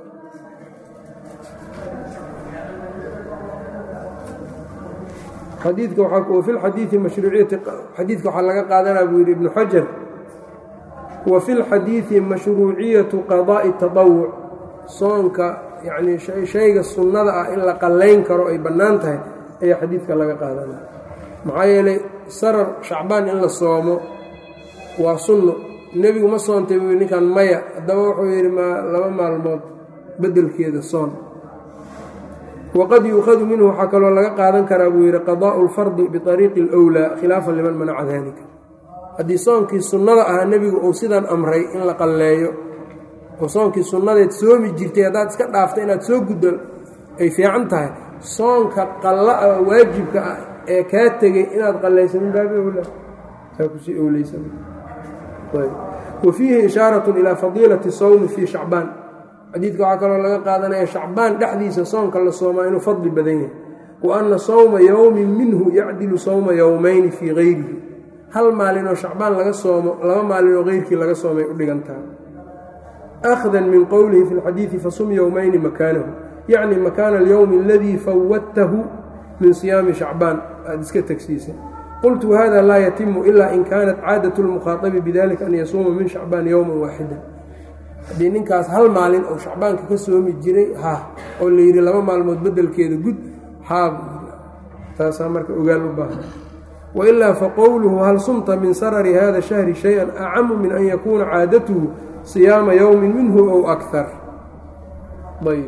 xadiidka wa fi lxadiidi mashruuciyati xadiidka waxaa laga qaadanaa buu yidhi ibnu xajar wa fi lxadiidi mashruuciyatu qadaa'i tatawuc soonka yacnii shayga sunnada ah in la qallayn karo ay bannaan tahay ayaa xadiidka laga qaadanaya maxaa yeelay sarar shacbaan in la soomo waa sunno nebigu ma soontay buu ninkan maya haddaba wuxuu yidhi ma laba maalmood beddelkeeda soon waqad yuukhadu minhu waxaa kaloo laga qaadan karaa buu yidhi qadaa'u lfardi biariiqi alwlaa khilaafan liman manaca dalika haddii soonkii sunnada ahaa nebigu uu sidan amray in la qalleeyo oo soonkii sunnadeed soomi jirtay haddaad iska dhaafta inaad soo guddo ay fiican tahay soonka qalla ah waajibka ah ee kaa tegey inaad qallaysa min baabi owla saa kusii owleysan wa fiihi ishaaratun ilaa fadiilati sawmi fii shacbaan xadiidka waxaa kaloo laga qaadanaya shacbaan dhexdiisa soonka la soomaa inuu fadli badan yahay wa anna sawma yowmin minhu yacdilu sawma yowmayni fii gayrihi hal maalinoo shacbaan laga soomo laba maalinoo keyrkii laga soomay u dhigantaha akhdan min qowlihi fi lxadiidi fasum yowmayni makaanahu yacni makaana alyowmi aladii fawadtahu min siyaami shacbaan aada iska tegsiisay qultu wahada laa yatimu ilaa in kaanat caadat lmukhaaabi bidalika an yasuuma min shacbaan yowman waaxida haddii ninkaas hal maalin oo shacbaanka ka soomi jiray ha oo la yidhi laba maalmood beddelkeeda gud haab taasaa marka ogaal u baahan wailaa faqowluhu hal sumta min sarari hada shahri shay-an acamu min an yakuuna caadatuhu siyaama yowmin minhu ow akar ayb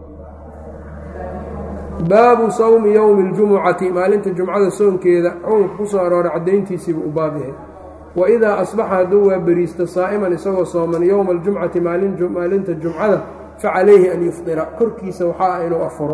baabu sawmi yowmi اljumucati maalinta jumcada soonkeeda xukunka ku soo arooray caddayntiisiibu u baab yahay wa idaa asbaxa hadduu waa beriista saa'iman isagoo sooman yowma aljumcati maalinta jumcada facalayhi an yufdira korkiisa waxaa ah inuu afuro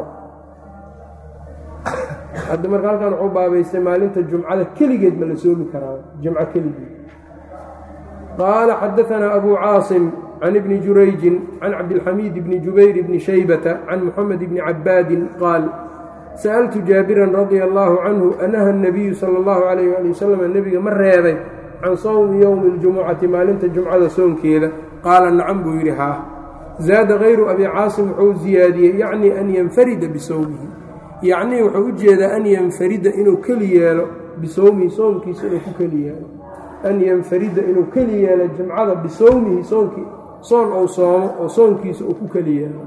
hadda marka halkan wuxuu baabaystay maalinta jumcada keligeed ma la soomi karaa jumco keligeed qaala xadaanaa abu caasim can ibni jurayjin can cabdilxamiid bni jubayr bni shaybata can muxamed bni cabaadin qaal sa'altu jaabiran radia allaahu canhu anaha nabiyu sala allahu calayh waali wasalam nebiga ma reebay can sawmi yowmi اljumucati maalinta jumcada soonkeeda qaala nacam buu yidhi haa zaada kayru abi caasim wuxuu ziyaadiyey yacnii an yanfarida bisawmihi yacnii wuxuu u jeedaa an yanfarida inuu keli yeelo bisowmihi soomkiisa inuu ku keli yeelo an yanfarida inuu keli yeelo jumcada bisowmihi soonkii soon ou soomo oo soonkiisa uu ku keli yeelo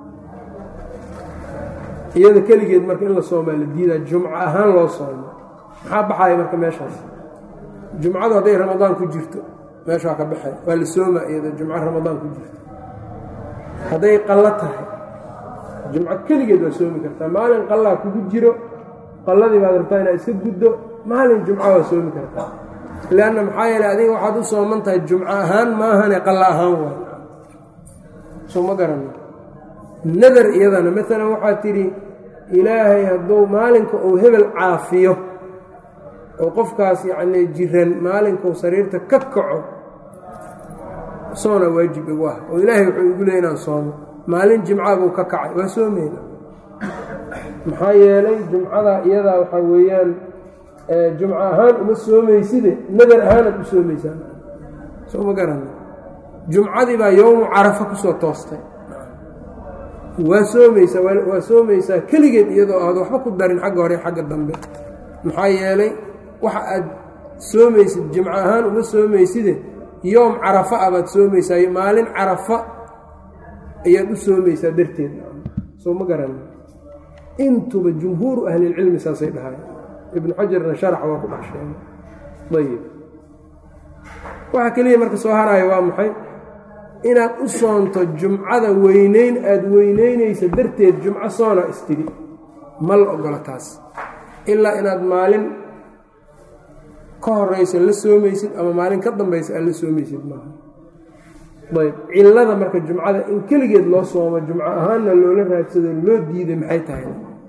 iyada keligeed marka in la soomaa la diidaa jumco ahaan loo soomo maxaa baxaya marka meeshaas jumcadu hadday ramadaan ku jirto meeshaa ka baxay waa la soomaa iyada jumco ramadaan ku jirto hadday qallo tahay jumco keligeed waa soomi kartaa maalin qallaa kugu jiro qalladii baad rabtaa inaad iska guddo maalin jumco waa soomi kartaa leanna maxaa yeeley adiga waxaad u sooman tahay jumco ahaan maahane qalla ahaan waay soo ma garana nadar iyadana maalan waxaad tidhi ilaahay hadduu maalinka uu hebel caafiyo oo qofkaas yacnii jiran maalinkuu sariirta ka kaco soona waajib igu ah oo ilaahay wuxuu igu leey inaan soomo maalin jimca buu ka kacay waa soomeyna maxaa yeelay jumcada iyadaa waxaa weeyaan jumco ahaan uma soomayside nadar ahaanaad u soomaysaa soo ma garana jumcadii baa yowmu carafa kusoo toostay waa soomaysaa waa soomaysaa keligeed iyadoo aad waxba ku darin xagga hore xagga dambe maxaa yeelay waxa aad soomaysid jimco ahaan uma soomayside yoom carafa ah baad soomaysaa maalin carafa ayaad u soomaysaa darteed soo ma garan intuba jumhuuru ahlilcilmi saasay dhahay ibnu xajarna sharax waa ku dhex sheegay ayib waxa keliya marka soo haraayo waa maxay inaad u soonto jumcada weyneyn aada weyneynaysa darteed jumco soona istidhi ma la ogola taas ilaa inaad maalin ka horeysa la soomaysid ama maalin ka dambaysa aad la soomaysid maaha ayb cillada marka jumcada in keligeed loo soomo jumco ahaanna loola raadsado loo diiday maxay tahay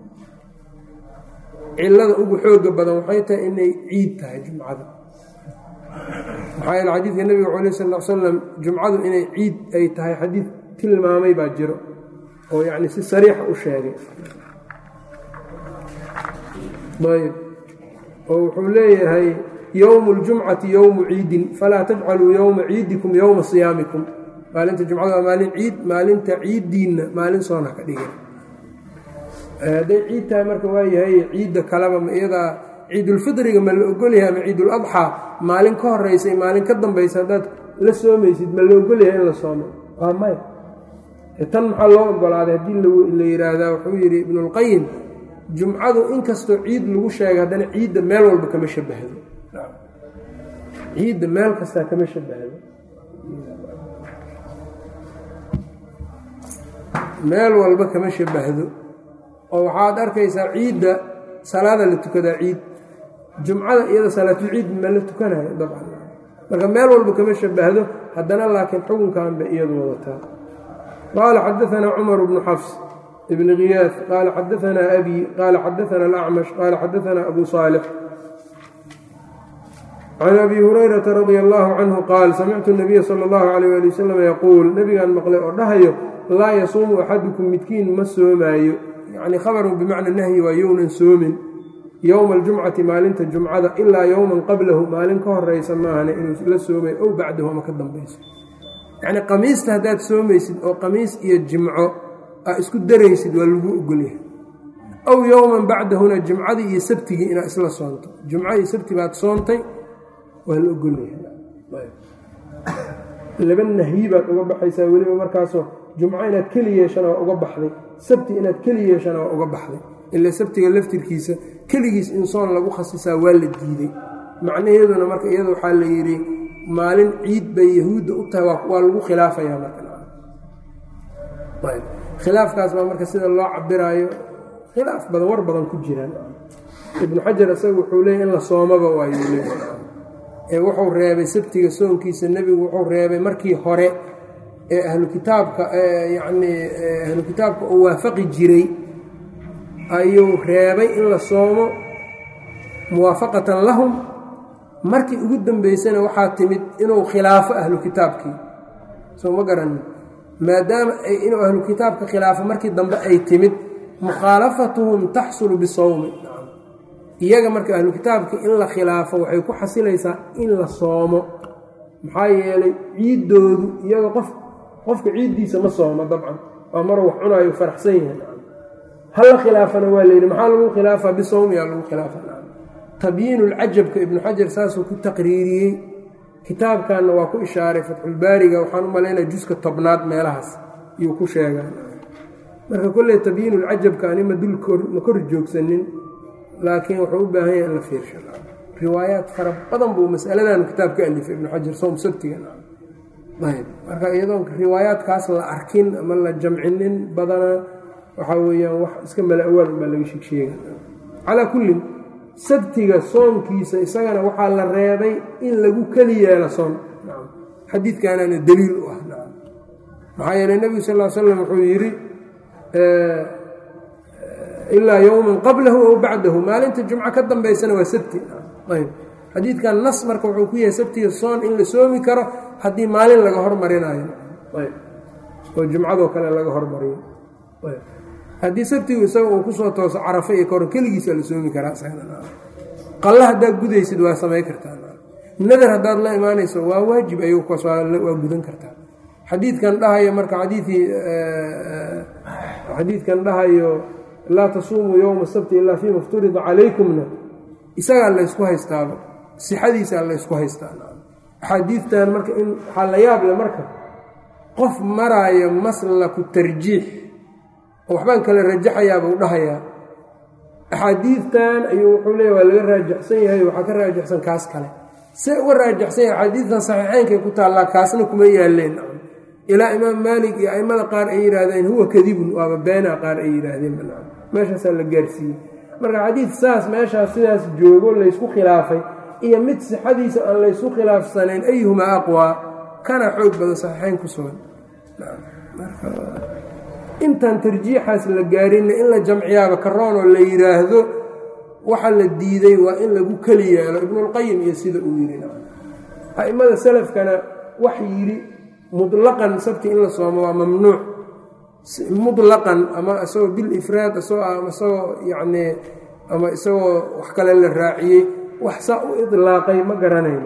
cillada ugu xooga badan waxay tahay inay ciid tahay jumcada maxaa yeele xadiidka nebiga cala sal l salam jumcadu inay ciid ay tahay xadiid tilmaamay baa jiro oo yacni si sariixa u sheegay ayb oo wuxuu leeyahay yowmu اljumcati yowmu ciidin falaa tajcaluu yowma ciidikum yowma siyaamikum maalinta jumcada waa maalin ciid maalinta ciiddiinna maalin soona ka dhigay hadday ciid tahay marka waayahay ciidda kaleba ma iyadaa ciidulfidriga ma la ogolyahay ama ciiduladxaa maalin ka horeysa iyo maalin ka dambaysa haddaad la soomaysid ma la ogolyahay in la soomo waa maya tan maxaa loo ogolaaday haddii la yidhaahdaa wuxuu yidhi ibnulqayim jumcadu inkastoo ciid lagu sheegay haddana ciidda meel walba kama shabahdo ciidda meel kastaa kama shabahdo meel walba kama shabahdo oo waxaad arkaysaa ciidda salaada la tukadaa ciid jumcada iyada salaatulciid ma la tukanayo dabcan marka meel walba kama shabahdo haddana laakiin xukunkan bay iyadu wadataa qaala xadaanaa cumar bnu xafs ibn khiyaas qaala xadaanaa abi qaala xadaana alacmash qaala xadaanaa abu saalix can abi hurayrata radia allaahu canhu qaal samictu nabiya sala allahu calayh ali wasalam yaquul nebigaan maqlay oo dhahayo laa yasuumu axadukum midkiin ma soomaayo yacni khabarun bimacna nahyi waa younan soomin yowma aljumcati maalinta jumcada ilaa yowman qablahu maalin ka horeysa maahane inuu la soomay ow bacdahu ama ka dambayso yacni qamiista haddaad soomaysid oo qamiis iyo jimco aa isku daraysid waa lagu ogolyahay ow yowman bacdahuna jimcadii iyo sabtigii inaad isla soonto jumco iyo sabti baad soontay waa la ogolyahay laba nahyi baad uga baxaysaa weliba markaasoo jumco inaad keli yeeshana waa uga baxday sabti inaad keli yeeshana waa uga baxday ila sabtiga laftirkiisa keligiis in soon lagu khasisaa waa la diiday macnaheeduna marka iyada waxaa la yidhi maalin ciid bay yahuudda u tahay waa lagu khilaafayaa markakhilaafkaas baa marka sida loo cabiraayo khilaaf badan war badan ku jiraan ibnu xajar isaga wuxuu leeyay in la soomaba waayuu leeyahay ee wuxuu reebay sabtiga soonkiisa nebigu wuxuu reebay markii hore ee ahlu kitaabka yacnii ahlu kitaabka uu waafaqi jiray ayuu reebay in la soomo muwaafaqatan lahum markii ugu dambeysana waxaa timid inuu khilaafo ahlu kitaabkii soo ma garanin maadaama inuu ahlu kitaabka khilaafo markii dambe ay timid mukhaalafatuhum taxsulu bisawmi iyaga marka ahlu kitaabka in la khilaafo waxay ku xasilaysaa in la soomo maxaa yeelay ciiddoodu iyaga qof qofka ciiddiisa ma soomo dabcan waa maruu wax cunaayo faraxsan yahay hala khilaafana waa layidhi maxaa lagu khilaafaa bisawmiyaa lagu khilaafa tabyiinulcajabka ibnu xajar saasuu ku taqriiriyey kitaabkanna waa ku ishaaray fatxulbaariga waxaan u malaynaya juska tobnaad meelahaas iyuu ku sheegaa marka kolley tabyiinulcajabka ani ma dul ma kor joogsanin laakiin wuxuu u baahan yahay in la fiirsha riwaayaat fara badan buu masaladan kitaab ka alifay ibnu xajar soom sabtiga ayb marka iyadoon riwaayaadkaas la arkin ama la jamcinin badana waxaa weeyaan wax iska mala awaal unbaa laga sheegsheega calaa kullin sabtiga soonkiisa isagana waxaa la reebay in lagu keli yeelo soon xadiidkaanaana daliil u ah maxaa yeeley nebigu sal l slam wuxuu yidhi ilaa yowman qablahu aw bacdahu maalinta jumco ka dambaysana waa sabti ayb xadiidkan nas marka wuxuu ku yahay sabtiga soon in la soomi karo haddii maalin laga hormarinayo oo jumcadoo kale laga hormariyo haddii sabtigu isaga uu kusoo tooso carafa iyo kahor keligiisa la soomi karaa qalla haddaad gudaysid waa samay kartaa nadar haddaad la imaanayso waa waajib ayuu kaas waa gudan kartaa xadiidkan dhahayo marka xadiidii xadiidkan dhahayo laa tasuumuu yowma sabti ilaa fiima ifturida calaykumna isagaa laysku haystaaba sixadiisaa laysku haystaa axaadiidtan marka in waxaa la yaab le marka qof maraayo maslaku tarjiix oo waxbaan kala rajaxayaaba u dhahayaa axaadiidtan ayuu wuxuu leeya waa laga raajaxsan yahay waxaa ka raajaxsan kaas kale see uga raajaxsan yahay axaadiidtan saxiixeynkay ku taallaa kaasna kuma yaaleen ilaa imaam maalik iyo aimada qaar ay yidhaahdeen huwa kadibun waaba beenaa qaar ay yidhaahdeen meeshaasaa la gaarsiiyey marka xadiid saas meeshaas sidaas joogo laysku khilaafay iyo mid sixadiisa aan laysku khilaafsanayn ayuhumaa aqwaa kana xoog badan saxiixeyn ku sugan intaan tarjiixaas la gaarinna in la jamciyaaba karoonoo la yidhaahdo waxa la diiday waa in lagu keli yeelo ibnulqayim iyo sida uu yidhi a'immada salafkana wax yidhi mutlaqan sabti in la soomo waa mamnuuc mutlaqan ama isagoo bilifraad isagoo isagoo yacnii ama isagoo wax kale la raaciyey wax saa u idlaaqay ma garanayno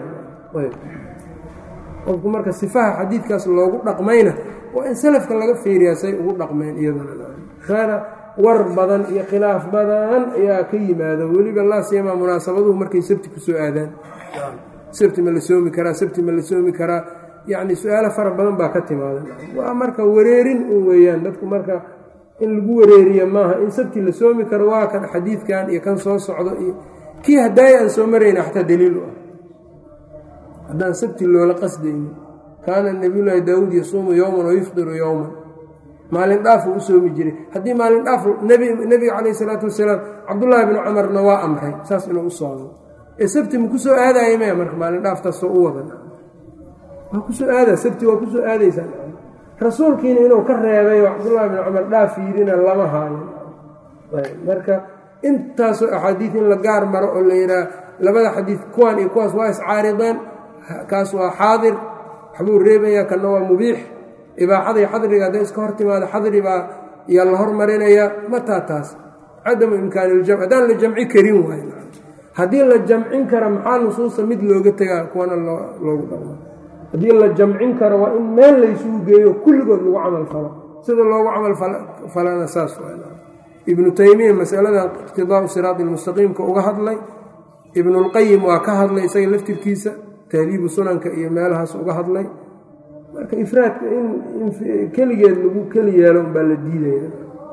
qofku marka sifaha xadiidkaas loogu dhaqmayna waa in salafka laga fiiriyaa say ugu dhaqmeen iyadana war badan iyo khilaaf badan ayaa ka yimaada weliba laa siyamaa munaasabaduhu markay sabti ku soo aadaan sabti ma la soomi karaa sabti ma la soomi karaa yacni su-aalo fara badan baa ka timaada waa marka wareerin un weeyaan dadku marka in lagu wareeriya maaha in sabti la soomi karo waa kan xadiidkan iyo kan soo socdo iyo kii haddaaya aan soo marayna xataa daliil u ah haddaan sabti loola qasdayni kaana nabiyullaahi daawuud yasuumu yowman wayufdiru yowman maalin dhaafuu u soomi jiray haddii maalin dhaaf nebiga calayh isalaatu wasalaam cabdullaahi binu camarna waa amray saas inuu u soomo ee sabti ma ku soo aadaya maya marka maalin dhaaftaasoo u wadan waa kusoo aada sabti waa kusoo aadaysaa rasuulkiina inuu ka reebay oo cabdullaahi binu camar dhaaf yidhina lama haayo marka intaasoo axaadiid in la gaar maro oo la yidhaah labada xadiid kuwan iyo kuwaas waa iscaarideen kaas waa xaadir waxbuu reebayaa kanna waa mubiix ibaaxada iyo xadriga hadday iska hor timaado xadri baa yaa la hormarinayaa mataa taas cadamu imkaani iljamc haddaan la jamci karin waay haddii la jamcin kara maxaa nusuusta mid looga tegaa kuwana loogu dhaqmo haddii la jamcin karo waa in meel laysugu geeyo kulligood lagu camal falo sida loogu camal falana saas ibnu taymiya masaladan iqtidaau siraadi lmustaqiimka uga hadlay ibnulqayim waa ka hadlay isaga laftirkiisa tahdiibu sunanka iyo meelahaas uga hadlay marka ifraadka in keligeed lagu keli yeelo umbaa la diidaya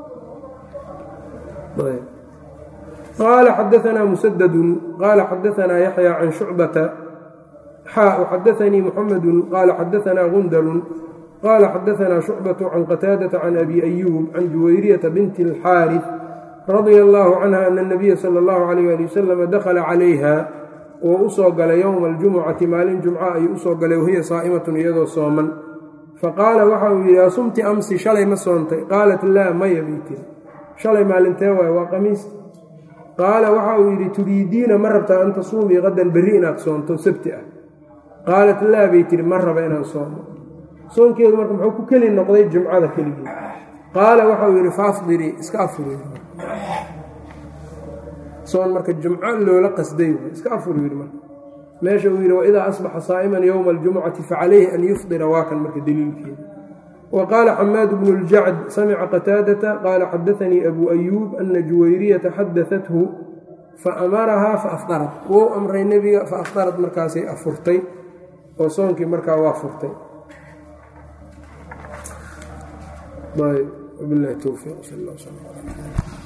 qaala xadaanaa musadadun qaala xadaanaa yaxya can shucbata xaa xadaanii muxamedu qaala xadaanaa gundalun qaala xadaanaa shucbatu can qataadata can abi ayuub can juwayriyata binti alxaarif radia allaahu canha ana anabiya sala allahu alayh ali wasalam dakhala calayha oo u soo galay yowma aljumucati maalin jumca ayuu usoo galay wahiya saa'imatun iyadoo sooman faqaala waxa uu yidhi asumti amsi shalay ma soontay qaalat laa maya bay tiri shalay maalintee waay waa qamiis qaala waxa uu yidhi turiidiina ma rabtaa an tasuumii qadan berri inaad soonto sabti ah qaalat laa bay tiri ma raba inaan soomo soonkeedu marka muxuu ku keli noqday jumcada keligii qaala waxa uu yidhi faafdirii iska afur soon marka jumco loola qasday iska afur yidhi marka meesha uu yidhi waidaa asbaxa saa'iman yowma aljumucati facalayhi an yufdira waa kan marka daliilkeeda wa qaala xamaad bnu ljacd samica qataadata qaala xadaanii abu ayuub ana juwayriyata xadaathu fa amarahaa fa afdarad wou amray nebiga fa afdarad markaasay afurtay oo soonkii markaa waa furtay wabilahi towfiiq sal l sl